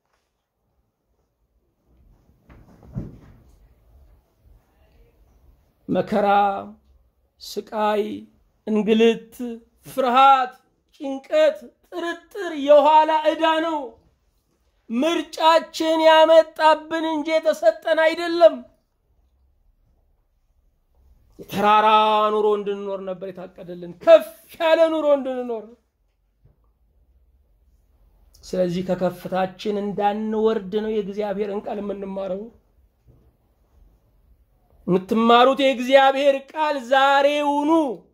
መከራ፣ ስቃይ፣ እንግልት፣ ፍርሃት፣ ጭንቀት፣ ጥርጥር የኋላ ዕዳ ነው። ምርጫችን ያመጣብን እንጂ የተሰጠን አይደለም። የተራራ ኑሮ እንድንኖር ነበር የታቀደልን፣ ከፍ ያለ ኑሮ እንድንኖር። ስለዚህ ከከፍታችን እንዳንወርድ ነው የእግዚአብሔርን ቃል የምንማረው። የምትማሩት የእግዚአብሔር ቃል ዛሬውኑ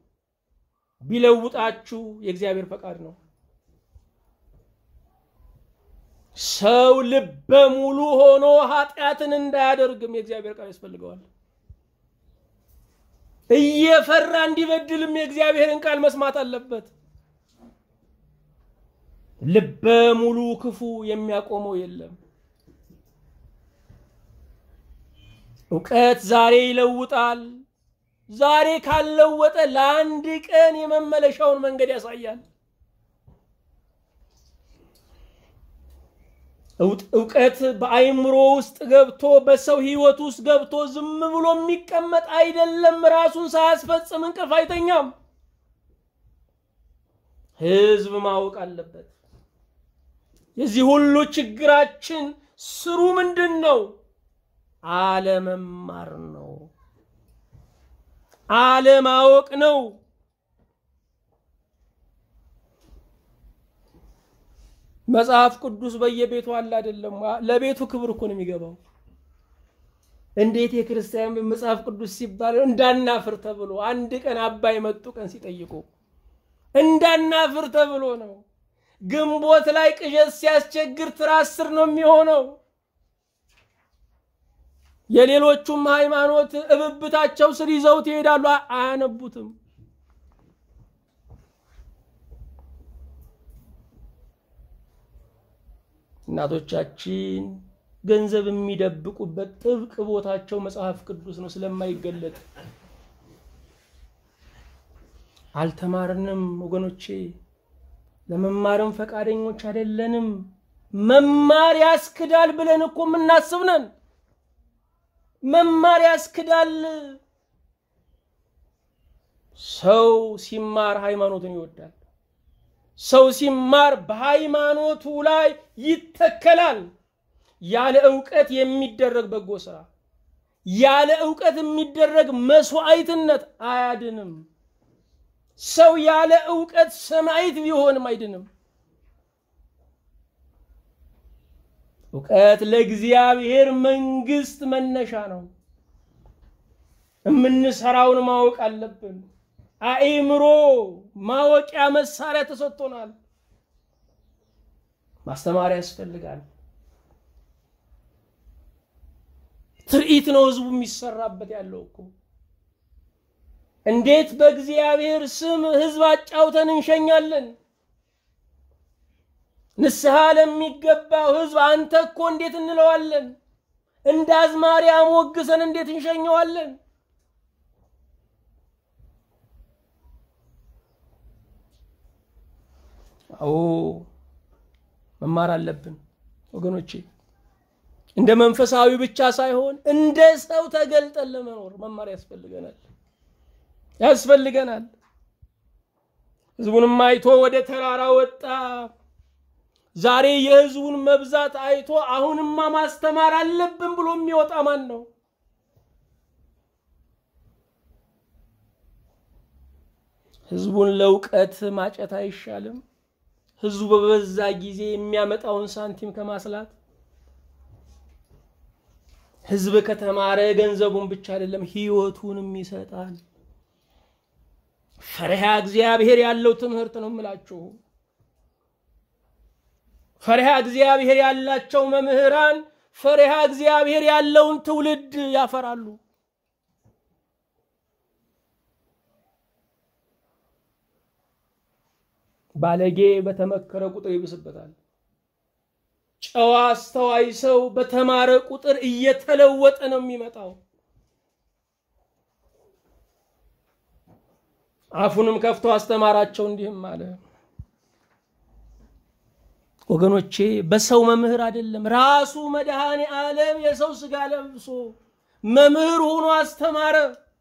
ቢለውጣችሁ የእግዚአብሔር ፈቃድ ነው። ሰው ልበ ሙሉ ሆኖ ኃጢአትን እንዳያደርግም የእግዚአብሔር ቃል ያስፈልገዋል። እየፈራ እንዲበድልም የእግዚአብሔርን ቃል መስማት አለበት። ልበ ሙሉ ክፉ የሚያቆመው የለም። እውቀት ዛሬ ይለውጣል። ዛሬ ካልለወጠ ለአንድ ቀን የመመለሻውን መንገድ ያሳያል። እውቀት በአይምሮ ውስጥ ገብቶ በሰው ህይወት ውስጥ ገብቶ ዝም ብሎ የሚቀመጥ አይደለም። ራሱን ሳያስፈጽም እንቅልፍ አይተኛም። ህዝብ ማወቅ አለበት። የዚህ ሁሉ ችግራችን ስሩ ምንድን ነው? አለመማር ነው። አለማወቅ ነው። መጽሐፍ ቅዱስ በየቤቱ አለ አይደለም? ለቤቱ ክብር እኮ ነው የሚገባው። እንዴት የክርስቲያን መጽሐፍ ቅዱስ ሲባል እንዳናፍር ተብሎ አንድ ቀን አባይ መጡ ቀን ሲጠይቁ እንዳናፍር ተብሎ ነው። ግንቦት ላይ ቅዠት ሲያስቸግር ትራስ ስር ነው የሚሆነው። የሌሎቹም ሃይማኖት እብብታቸው ስር ይዘውት ይሄዳሉ፣ አያነቡትም። እናቶቻችን ገንዘብ የሚደብቁበት ጥብቅ ቦታቸው መጽሐፍ ቅዱስ ነው ስለማይገለጥ። አልተማርንም ወገኖቼ፣ ለመማርም ፈቃደኞች አይደለንም። መማር ያስክዳል ብለን እኮ የምናስብ ነን። መማር ያስክዳል። ሰው ሲማር ሃይማኖትን ይወዳል። ሰው ሲማር በሃይማኖቱ ላይ ይተከላል። ያለ እውቀት የሚደረግ በጎ ስራ፣ ያለ እውቀት የሚደረግ መስዋዕትነት አያድንም። ሰው ያለ እውቀት ሰማዕት ቢሆንም አይድንም። እውቀት ለእግዚአብሔር መንግስት መነሻ ነው። የምንሰራውን ማወቅ አለብን። አእምሮ ማወቂያ መሳሪያ ተሰጥቶናል። ማስተማሪያ ያስፈልጋል። ትርኢት ነው ህዝቡ የሚሰራበት ያለው እኮ። እንዴት በእግዚአብሔር ስም ህዝብ አጫውተን እንሸኛለን? ንስሐ ለሚገባው ህዝብ አንተ እኮ እንዴት እንለዋለን? እንደ አዝማሪ አሞግሰን እንዴት እንሸኘዋለን? አዎ መማር አለብን ወገኖቼ። እንደ መንፈሳዊ ብቻ ሳይሆን እንደ ሰው ተገልጠን ለመኖር መማር ያስፈልገናል ያስፈልገናል። ህዝቡንም አይቶ ወደ ተራራ ወጣ። ዛሬ የህዝቡን መብዛት አይቶ አሁንማ ማስተማር አለብን ብሎ የሚወጣ ማን ነው? ህዝቡን ለእውቀት ማጨት አይሻልም? ህዝቡ በበዛ ጊዜ የሚያመጣውን ሳንቲም ከማስላት ህዝብ ከተማረ ገንዘቡን ብቻ አይደለም ህይወቱንም ይሰጣል። ፈሪሃ እግዚአብሔር ያለው ትምህርት ነው የምላችሁ። ፈሪሃ እግዚአብሔር ያላቸው መምህራን ፈሪሃ እግዚአብሔር ያለውን ትውልድ ያፈራሉ። ባለጌ በተመከረ ቁጥር ይብስበታል። ጨዋ አስተዋይ ሰው በተማረ ቁጥር እየተለወጠ ነው የሚመጣው። አፉንም ከፍቶ አስተማራቸው እንዲህም አለ። ወገኖቼ በሰው መምህር አይደለም፣ ራሱ መድኃኔ ዓለም የሰው ስጋ ለብሶ መምህር ሆኖ አስተማረ።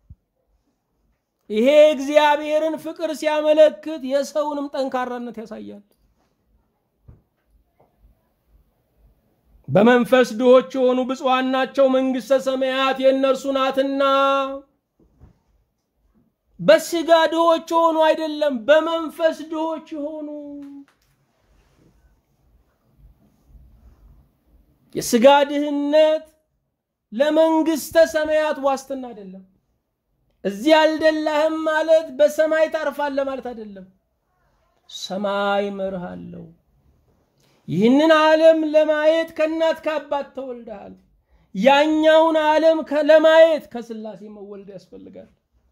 ይሄ እግዚአብሔርን ፍቅር ሲያመለክት የሰውንም ጠንካራነት ያሳያል። በመንፈስ ድሆች የሆኑ ብፁዓን ናቸው፣ መንግሥተ ሰማያት የእነርሱ ናትና። በስጋ ድሆች የሆኑ አይደለም፣ በመንፈስ ድሆች የሆኑ የስጋ ድህነት ለመንግሥተ ሰማያት ዋስትና አይደለም። እዚህ አልደላህም ማለት በሰማይ ታርፋለህ ማለት አይደለም። ሰማይ መርሃለሁ። ይህንን ዓለም ለማየት ከእናት ከአባት ተወልደሃል። ያኛውን ዓለም ለማየት ከስላሴ መወልድ ያስፈልጋል።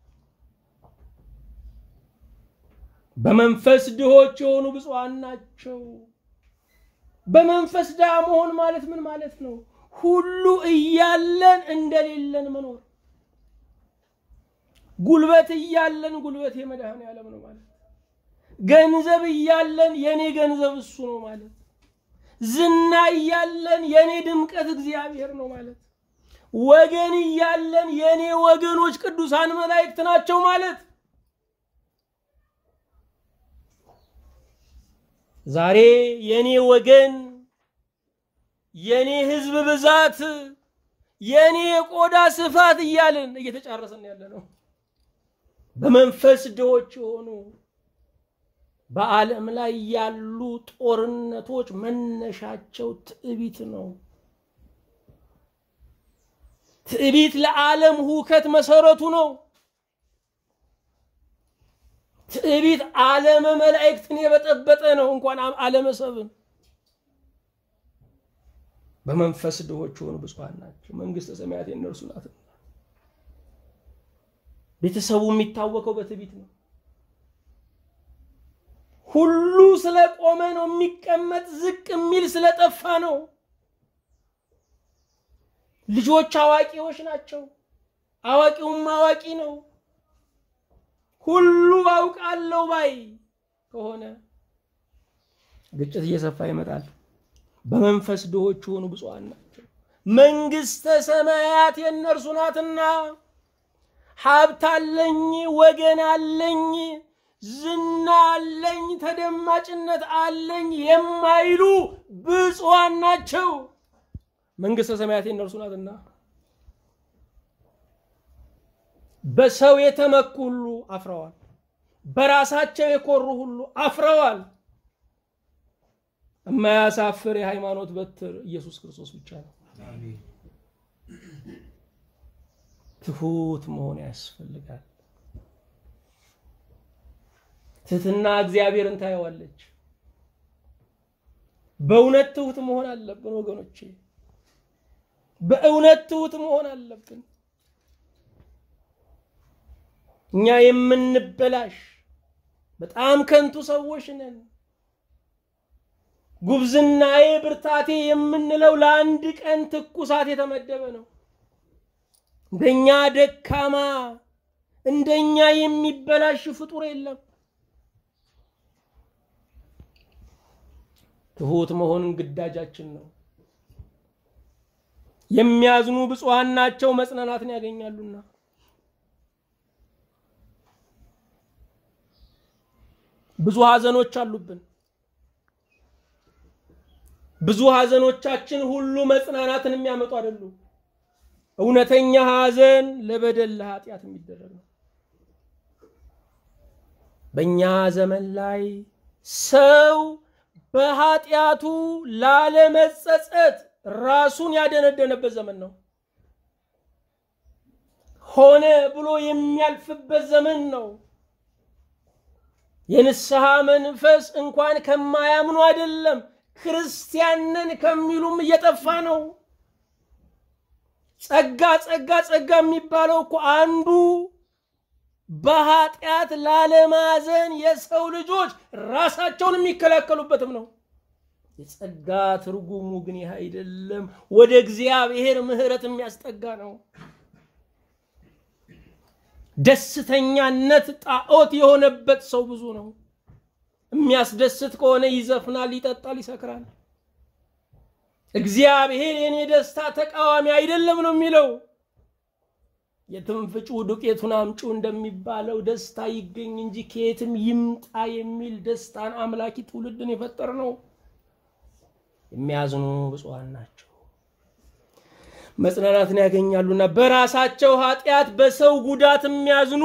በመንፈስ ድሆች የሆኑ ብፁዓን ናቸው። በመንፈስ ድሃ መሆን ማለት ምን ማለት ነው? ሁሉ እያለን እንደሌለን መኖር። ጉልበት እያለን ጉልበት የመድኃኔ ዓለም ነው ማለት። ገንዘብ እያለን የኔ ገንዘብ እሱ ነው ማለት። ዝና እያለን የኔ ድምቀት እግዚአብሔር ነው ማለት። ወገን እያለን የኔ ወገኖች ቅዱሳን መላእክት ናቸው ማለት። ዛሬ የኔ ወገን፣ የኔ ህዝብ ብዛት፣ የኔ የቆዳ ስፋት እያልን እየተጫረሰን ያለ ነው። በመንፈስ ድሆች የሆኑ በዓለም ላይ ያሉ ጦርነቶች መነሻቸው ትዕቢት ነው። ትዕቢት ለዓለም ሁከት መሰረቱ ነው። ትዕቢት ዓለመ መላእክትን የበጠበጠ ነው፣ እንኳን ዓለመ ሰብን። በመንፈስ ድሆች የሆኑ ብፁዓን ናቸው፣ መንግሥተ ሰማያት የእነርሱ ናትና። ቤተሰቡ የሚታወቀው በትዕቢት ነው። ሁሉ ስለቆመ ነው የሚቀመጥ፣ ዝቅ የሚል ስለጠፋ ነው። ልጆች አዋቂዎች ናቸው፣ አዋቂውም አዋቂ ነው። ሁሉ አውቃለሁ ባይ ከሆነ ግጭት እየሰፋ ይመጣል። በመንፈስ ድሆች የሆኑ ብፁዓን ናቸው፣ መንግሥተ ሰማያት የእነርሱ ናትና። ሀብት አለኝ፣ ወገን አለኝ፣ ዝና አለኝ፣ ተደማጭነት አለኝ የማይሉ ብፁዓን ናቸው፣ መንግሥተ ሰማያት የእነርሱ ናትና። በሰው የተመኩ ሁሉ አፍረዋል። በራሳቸው የኮሩ ሁሉ አፍረዋል። የማያሳፍር የሃይማኖት በትር ኢየሱስ ክርስቶስ ብቻ ነው። ትሁት መሆን ያስፈልጋል። ትህትና እግዚአብሔርን ታየዋለች። በእውነት ትሁት መሆን አለብን ወገኖቼ፣ በእውነት ትሁት መሆን አለብን። እኛ የምንበላሽ በጣም ከንቱ ሰዎች ነን። ጉብዝናዬ ብርታቴ የምንለው ለአንድ ቀን ትኩሳት የተመደበ ነው። እንደኛ ደካማ እንደኛ የሚበላሽ ፍጡር የለም። ትሑት መሆን ግዳጃችን ነው። የሚያዝኑ ብፁዓን ናቸው መጽናናትን ያገኛሉና። ብዙ ሐዘኖች አሉብን። ብዙ ሐዘኖቻችን ሁሉ መጽናናትን የሚያመጡ አይደሉም። እውነተኛ ሐዘን ለበደል ለኃጢአት የሚደረግ ነው። በእኛ ዘመን ላይ ሰው በኃጢአቱ ላለመጸጸት ራሱን ያደነደነበት ዘመን ነው። ሆነ ብሎ የሚያልፍበት ዘመን ነው። የንስሐ መንፈስ እንኳን ከማያምኑ አይደለም ክርስቲያንን ከሚሉም እየጠፋ ነው። ጸጋ ጸጋ ጸጋ የሚባለው እኮ አንዱ በኃጢአት ላለማዘን የሰው ልጆች ራሳቸውን የሚከላከሉበትም ነው። የጸጋ ትርጉሙ ግን ይህ አይደለም። ወደ እግዚአብሔር ምሕረት የሚያስጠጋ ነው። ደስተኛነት ጣዖት የሆነበት ሰው ብዙ ነው። የሚያስደስት ከሆነ ይዘፍናል፣ ይጠጣል፣ ይሰክራል። እግዚአብሔር የኔ ደስታ ተቃዋሚ አይደለም ነው የሚለው። የትንፍጩ ዱቄቱን አምጩ እንደሚባለው ደስታ ይገኝ እንጂ ከየትም ይምጣ የሚል ደስታን አምላኪ ትውልድን የፈጠር ነው። የሚያዝኑ ብፁዓን ናቸው መጽናናትን ያገኛሉና። በራሳቸው ኃጢአት በሰው ጉዳት የሚያዝኑ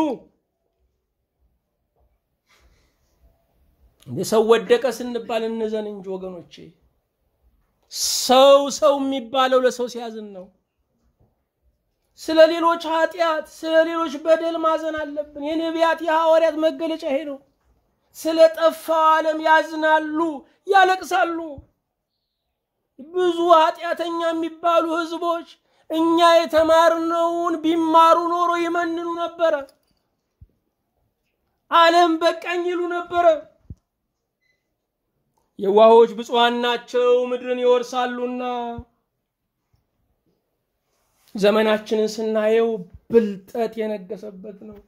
ሰው ወደቀ ስንባል እንዘን እንጂ ወገኖቼ፣ ሰው ሰው የሚባለው ለሰው ሲያዝን ነው። ስለ ሌሎች ኃጢአት፣ ስለ ሌሎች በደል ማዘን አለብን። የነቢያት የሐዋርያት መገለጫ ይሄ ነው። ስለ ጠፋው ዓለም ያዝናሉ፣ ያለቅሳሉ። ብዙ ኃጢአተኛ የሚባሉ ህዝቦች እኛ የተማርነውን ቢማሩ ኖሮ ይመንኑ ነበረ። ዓለም በቃኝ ይሉ ነበረ። የዋሆች ብፁዓን ናቸው ምድርን ይወርሳሉና። ዘመናችንን ስናየው ብልጠት የነገሰበት ነው።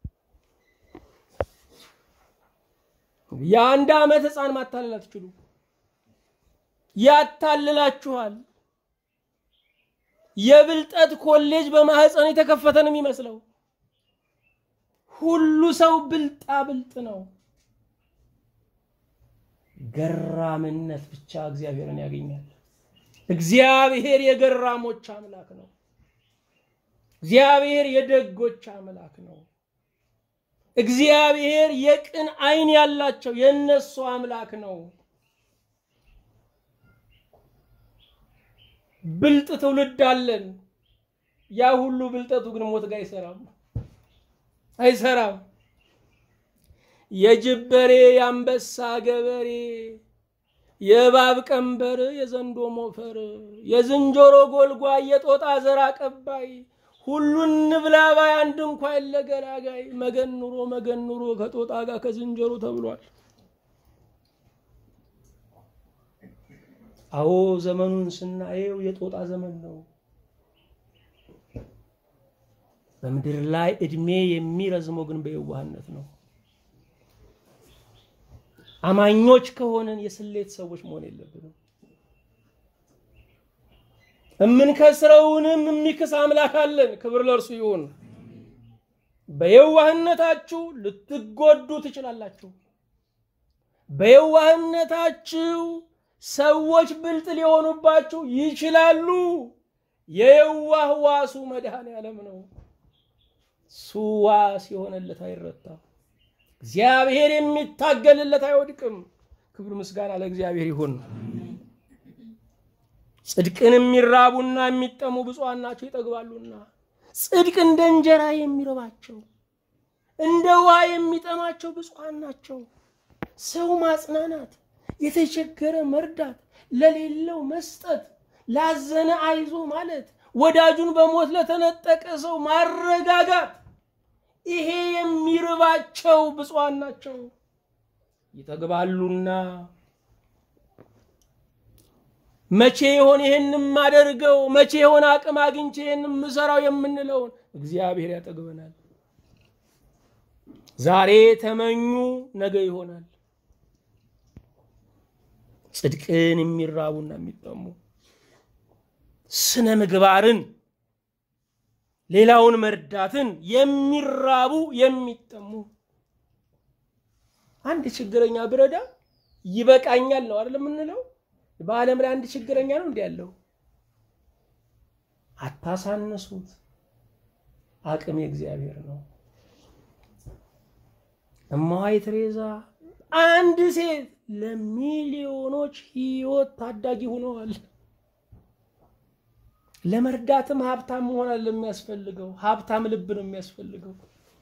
የአንድ ዓመት ህፃን ማታለል አትችሉ። ያታልላችኋል። የብልጠት ኮሌጅ በማህፀን የተከፈተ ነው የሚመስለው። ሁሉ ሰው ብልጣ ብልጥ ነው። ገራምነት ብቻ እግዚአብሔርን ያገኛል። እግዚአብሔር የገራሞች አምላክ ነው። እግዚአብሔር የደጎች አምላክ ነው። እግዚአብሔር የቅን ዓይን ያላቸው የእነሱ አምላክ ነው። ብልጥ ትውልድ አለን። ያ ሁሉ ብልጠቱ ግን ሞት ጋር አይሰራም አይሰራም። የጅብ በሬ፣ የአንበሳ ገበሬ፣ የእባብ ቀንበር፣ የዘንዶ ሞፈር፣ የዝንጀሮ ጎልጓይ፣ የጦጣ ዘር አቀባይ፣ ሁሉን ንብላ ባይ አንድ እንኳ የለ ገላጋይ። መገን ኑሮ መገን ኑሮ ከጦጣ ጋር ከዝንጀሮ ተብሏል። አዎ ዘመኑን ስናየው የጦጣ ዘመን ነው። በምድር ላይ እድሜ የሚረዝመው ግን በየዋህነት ነው። አማኞች ከሆነን የስሌት ሰዎች መሆን የለብንም። እምንከስረውንም የሚክስ አምላክ አለን። ክብር ለእርሱ ይሁን። በየዋህነታችሁ ልትጎዱ ትችላላችሁ። በየዋህነታችሁ ሰዎች ብልጥ ሊሆኑባችሁ ይችላሉ። የየዋህ ዋሱ መድኃኔ ዓለም ነው። እሱ ዋስ የሆነለት አይረታም። እግዚአብሔር የሚታገልለት አይወድቅም። ክብር ምስጋና ለእግዚአብሔር ይሁን። ጽድቅን የሚራቡና የሚጠሙ ብፁዓን ናቸው ይጠግባሉና። ጽድቅ እንደ እንጀራ የሚርባቸው እንደ ውሃ የሚጠማቸው ብፁዓን ናቸው። ሰው ማጽናናት፣ የተቸገረ መርዳት፣ ለሌለው መስጠት፣ ላዘነ አይዞ ማለት፣ ወዳጁን በሞት ለተነጠቀ ሰው ማረጋጋት ይሄ የሚርባቸው ብፁዓን ናቸው ይጠግባሉና። መቼ ይሆን ይህን የማደርገው? መቼ ይሆን አቅም አግኝቼ ይህን የምሰራው የምንለውን እግዚአብሔር ያጠግበናል። ዛሬ ተመኙ፣ ነገ ይሆናል። ጽድቅን የሚራቡና የሚጠሙ ስነ ምግባርን፣ ሌላውን መርዳትን የሚራቡ የሚጠሙ አንድ ችግረኛ ብረዳ ይበቃኛል ነው አይደል የምንለው? በዓለም ላይ አንድ ችግረኛ ነው እንዲህ ያለው። አታሳንሱት። አቅም የእግዚአብሔር ነው። እማዋይ ቴሬዛ አንድ ሴት ለሚሊዮኖች ሕይወት ታዳጊ ሆነዋል። ለመርዳትም ሀብታም መሆን አለ የሚያስፈልገው፣ ሀብታም ልብ ነው የሚያስፈልገው።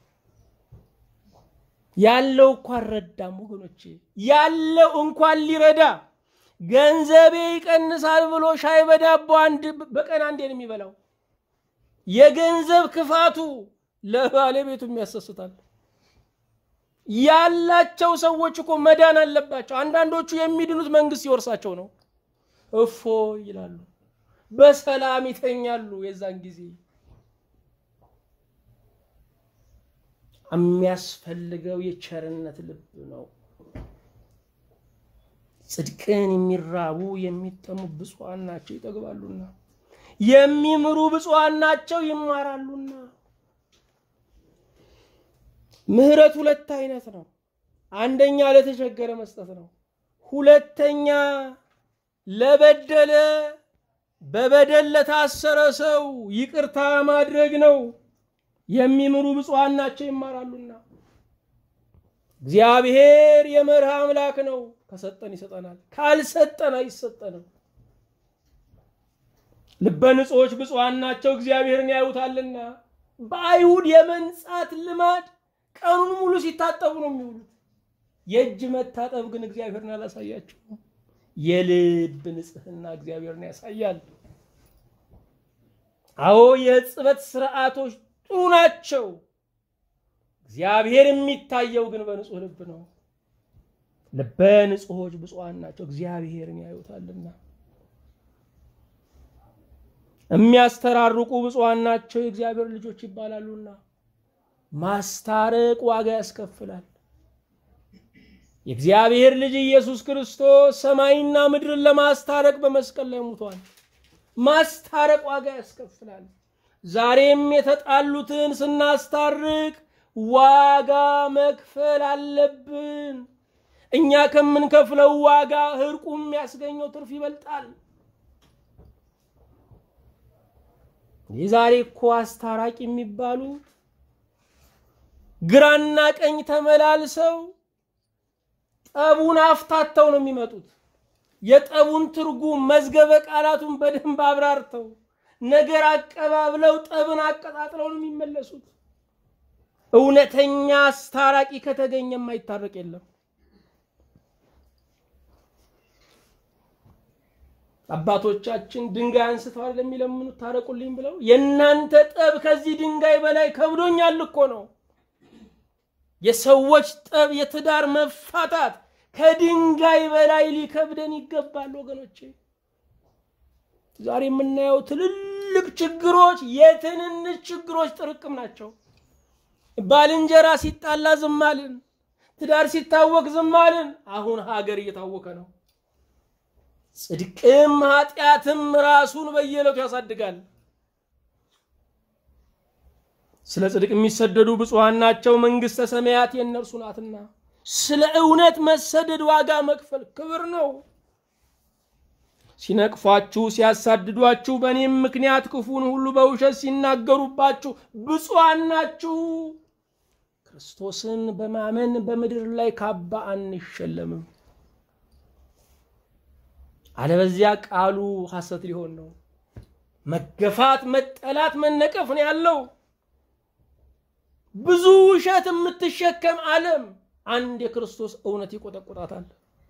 ያለው እንኳን ረዳም ወገኖቼ፣ ያለው እንኳን ሊረዳ ገንዘቤ ይቀንሳል ብሎ ሻይ በዳቦ አንድ በቀን አንዴ ነው የሚበላው። የገንዘብ ክፋቱ ለባለቤቱም ያሰስታል። ያላቸው ሰዎች እኮ መዳን አለባቸው። አንዳንዶቹ የሚድኑት መንግስት ሲወርሳቸው ነው። እፎ ይላሉ፣ በሰላም ይተኛሉ። የዛን ጊዜ የሚያስፈልገው የቸርነት ልብ ነው። ጽድቅን የሚራቡ የሚጠሙ ብፁዓን ናቸው ይጠግባሉና፣ የሚምሩ ብፁዓን ናቸው ይማራሉና። ምህረት ሁለት አይነት ነው። አንደኛ ለተቸገረ መስጠት ነው። ሁለተኛ ለበደለ በበደል ለታሰረ ሰው ይቅርታ ማድረግ ነው። የሚምሩ ብፁዓን ናቸው ይማራሉና። እግዚአብሔር የመርህ አምላክ ነው። ከሰጠን ይሰጠናል፣ ካልሰጠን አይሰጠንም። ልበ ንጹሖች ብፁዓን ናቸው እግዚአብሔርን ያዩታልና። በአይሁድ የመንጻት ልማድ ቀኑን ሙሉ ሲታጠቡ ነው የሚውሉት። የእጅ መታጠብ ግን እግዚአብሔርን አላሳያቸውም። የልብ ንጽህና እግዚአብሔርን ያሳያል። አዎ የሕጽበት ስርዓቶች ጥሩ ናቸው። እግዚአብሔር የሚታየው ግን በንጹህ ልብ ነው። ልበ ንጹሖች ብፁዓን ናቸው እግዚአብሔርን ያዩታልና። የሚያስተራርቁ ብፁዓን ናቸው የእግዚአብሔር ልጆች ይባላሉና። ማስታረቅ ዋጋ ያስከፍላል። የእግዚአብሔር ልጅ ኢየሱስ ክርስቶስ ሰማይና ምድርን ለማስታረቅ በመስቀል ላይ ሙቷል። ማስታረቅ ዋጋ ያስከፍላል። ዛሬም የተጣሉትን ስናስታርቅ ዋጋ መክፈል አለብን። እኛ ከምንከፍለው ዋጋ እርቁ የሚያስገኘው ትርፍ ይበልጣል። የዛሬ እኮ አስታራቂ የሚባሉት ግራና ቀኝ ተመላልሰው ጠቡን አፍታተው ነው የሚመጡት። የጠቡን ትርጉም መዝገበ ቃላቱን በደንብ አብራርተው ነገር አቀባብለው ጠብን አቀጣጥለው ነው የሚመለሱት። እውነተኛ አስታራቂ ከተገኘ የማይታረቅ የለም። አባቶቻችን ድንጋይ አንስተው አይደል የሚለምኑት ታረቁልኝ ብለው። የእናንተ ጠብ ከዚህ ድንጋይ በላይ ከብዶኛል እኮ ነው። የሰዎች ጠብ፣ የትዳር መፋታት ከድንጋይ በላይ ሊከብደን ይገባል ወገኖቼ። ዛሬ የምናየው ትልልቅ ችግሮች የትንንሽ ችግሮች ጥርቅም ናቸው። ባልንጀራ ሲጣላ ዝም አልን፣ ትዳር ሲታወቅ ዝም አልን። አሁን ሀገር እየታወቀ ነው። ጽድቅም ኃጢአትም ራሱን በየዕለቱ ያሳድጋል። ስለ ጽድቅ የሚሰደዱ ብፁዓን ናቸው፣ መንግሥተ ሰማያት የእነርሱ ናትና። ስለ እውነት መሰደድ ዋጋ መክፈል ክብር ነው። ሲነቅፏችሁ፣ ሲያሳድዷችሁ፣ በእኔም ምክንያት ክፉን ሁሉ በውሸት ሲናገሩባችሁ ብፁዓን ናችሁ። ክርስቶስን በማመን በምድር ላይ ካባ አንሸለምም። አለበዚያ ቃሉ ሐሰት ሊሆን ነው። መገፋት፣ መጠላት፣ መነቀፍ ነው ያለው። ብዙ ውሸት የምትሸከም ዓለም አንድ የክርስቶስ እውነት ይቆጠቁጣታል።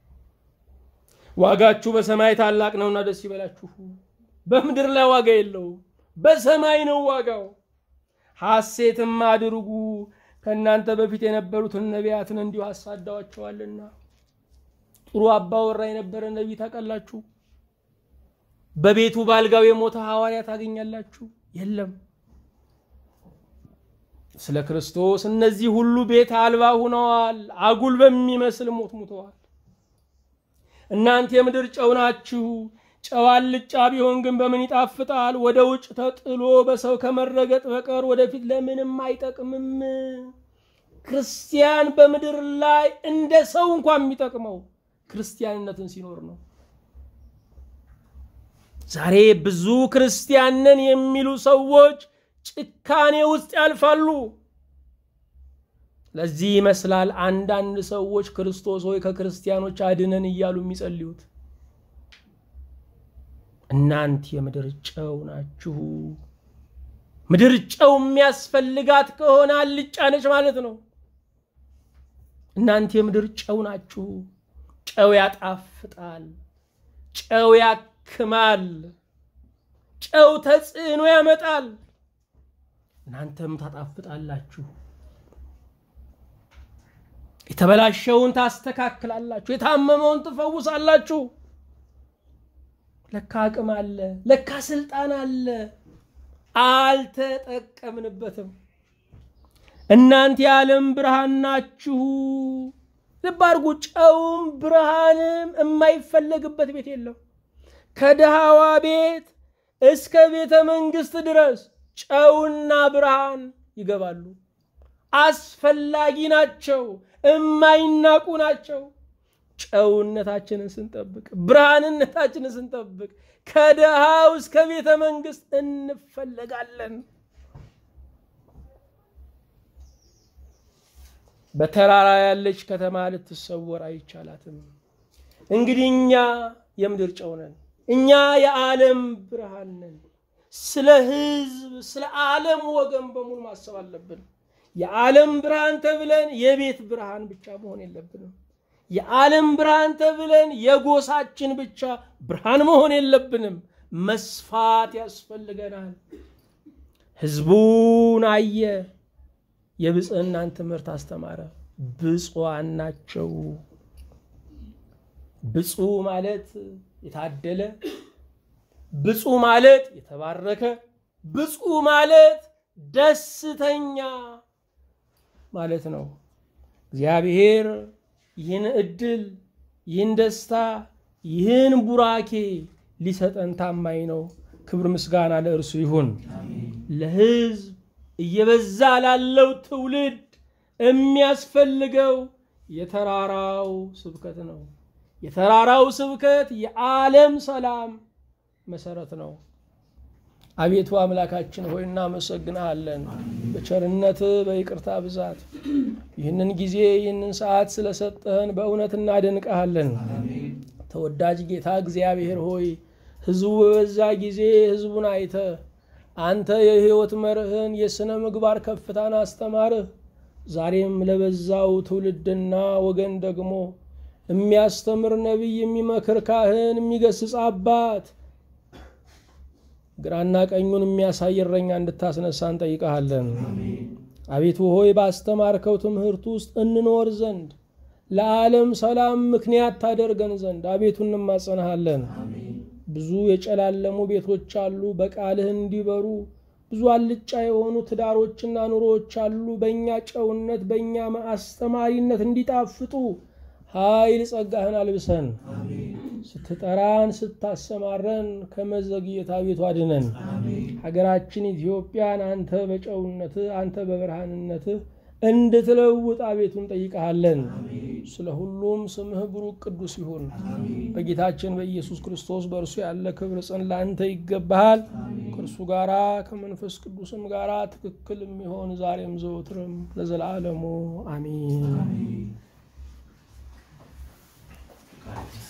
ዋጋችሁ በሰማይ ታላቅ ነውና ደስ ይበላችሁ። በምድር ላይ ዋጋ የለውም፣ በሰማይ ነው ዋጋው። ሐሴትም አድርጉ፣ ከእናንተ በፊት የነበሩትን ነቢያትን እንዲሁ አሳዳዋቸዋልና። ጥሩ አባወራ የነበረ ነቢይ ታውቃላችሁ። በቤቱ ባልጋው የሞተ ሐዋርያ ታገኛላችሁ? የለም። ስለ ክርስቶስ እነዚህ ሁሉ ቤት አልባ ሁነዋል። አጉል በሚመስል ሞት ሙተዋል። እናንተ የምድር ጨው ናችሁ። ጨው አልጫ ቢሆን ግን በምን ይጣፍጣል? ወደ ውጭ ተጥሎ በሰው ከመረገጥ በቀር ወደፊት ለምንም አይጠቅምም። ክርስቲያን በምድር ላይ እንደ ሰው እንኳን የሚጠቅመው ክርስቲያንነትን ሲኖር ነው። ዛሬ ብዙ ክርስቲያን ነን የሚሉ ሰዎች ጭካኔ ውስጥ ያልፋሉ። ለዚህ ይመስላል አንዳንድ ሰዎች ክርስቶስ ሆይ ከክርስቲያኖች አድነን እያሉ የሚጸልዩት። እናንተ የምድር ጨው ናችሁ። ምድር ጨው የሚያስፈልጋት ከሆነ አልጫ ነች ማለት ነው። እናንተ የምድር ጨው ናችሁ። ጨው ያጣፍጣል፣ ጨው ያክማል፣ ጨው ተጽዕኖ ያመጣል። እናንተም ታጣፍጣላችሁ። የተበላሸውን ታስተካክላላችሁ፣ የታመመውን ትፈውሳላችሁ። ለካ አቅም አለ፣ ለካ ስልጣን አለ። አልተጠቀምንበትም። እናንተ የዓለም ብርሃን ናችሁ። ልብ አድርጉ። ጨውም ብርሃንም የማይፈለግበት ቤት የለም። ከድሃዋ ቤት እስከ ቤተ መንግስት ድረስ ጨውና ብርሃን ይገባሉ። አስፈላጊ ናቸው፣ እማይናቁ ናቸው። ጨውነታችንን ስንጠብቅ፣ ብርሃንነታችንን ስንጠብቅ ከድሃው እስከ ቤተ መንግስት እንፈለጋለን። በተራራ ያለች ከተማ ልትሰወር አይቻላትም። እንግዲህ እኛ የምድር ጨው ነን። እኛ የዓለም ብርሃን ነን። ስለ ህዝብ፣ ስለ ዓለም ወገን በሙሉ ማሰብ አለብን። የዓለም ብርሃን ተብለን የቤት ብርሃን ብቻ መሆን የለብንም። የዓለም ብርሃን ተብለን የጎሳችን ብቻ ብርሃን መሆን የለብንም። መስፋት ያስፈልገናል። ህዝቡን አየ፣ የብፅዕናን ትምህርት አስተማረ። ብፁዓን ናቸው። ብፁዕ ማለት የታደለ፣ ብፁዕ ማለት የተባረከ፣ ብፁዕ ማለት ደስተኛ ማለት ነው። እግዚአብሔር ይህን እድል ይህን ደስታ ይህን ቡራኬ ሊሰጠን ታማኝ ነው። ክብር ምስጋና ለእርሱ ይሁን። ለህዝብ እየበዛ ላለው ትውልድ የሚያስፈልገው የተራራው ስብከት ነው። የተራራው ስብከት የዓለም ሰላም መሰረት ነው። አቤቱ አምላካችን ሆይ እናመሰግንሃለን። በቸርነት በይቅርታ ብዛት ይህንን ጊዜ ይህንን ሰዓት ስለሰጠህን በእውነት እናደንቀሃለን። ተወዳጅ ጌታ እግዚአብሔር ሆይ ህዝቡ በበዛ ጊዜ ህዝቡን አይተ አንተ የህይወት መርህን የሥነ ምግባር ከፍታን አስተማርህ። ዛሬም ለበዛው ትውልድና ወገን ደግሞ የሚያስተምር ነቢይ፣ የሚመክር ካህን፣ የሚገስጽ አባት ግራና ቀኙን የሚያሳይ እረኛ እንድታስነሳ እንጠይቀሃለን። አቤቱ ሆይ ባስተማርከው ትምህርት ውስጥ እንኖር ዘንድ ለዓለም ሰላም ምክንያት ታደርገን ዘንድ አቤቱ እንማጸንሃለን። ብዙ የጨላለሙ ቤቶች አሉ፣ በቃልህ እንዲበሩ ብዙ አልጫ የሆኑ ትዳሮችና ኑሮዎች አሉ፣ በእኛ ጨውነት በእኛ አስተማሪነት እንዲጣፍጡ ኃይል ጸጋህን አልብሰን ስትጠራን ስታሰማረን ከመዘግየት አቤቱ አድነን። ሀገራችን ኢትዮጵያን አንተ በጨውነትህ አንተ በብርሃንነትህ እንድትለውጥ አቤቱ እንጠይቀሃለን። ስለ ሁሉም ስምህ ብሩክ ቅዱስ ይሁን። በጌታችን በኢየሱስ ክርስቶስ በእርሱ ያለ ክብር ጽን ለአንተ ይገባሃል። ከእርሱ ጋራ ከመንፈስ ቅዱስም ጋራ ትክክል የሚሆን ዛሬም ዘወትርም ለዘላለሙ አሚን።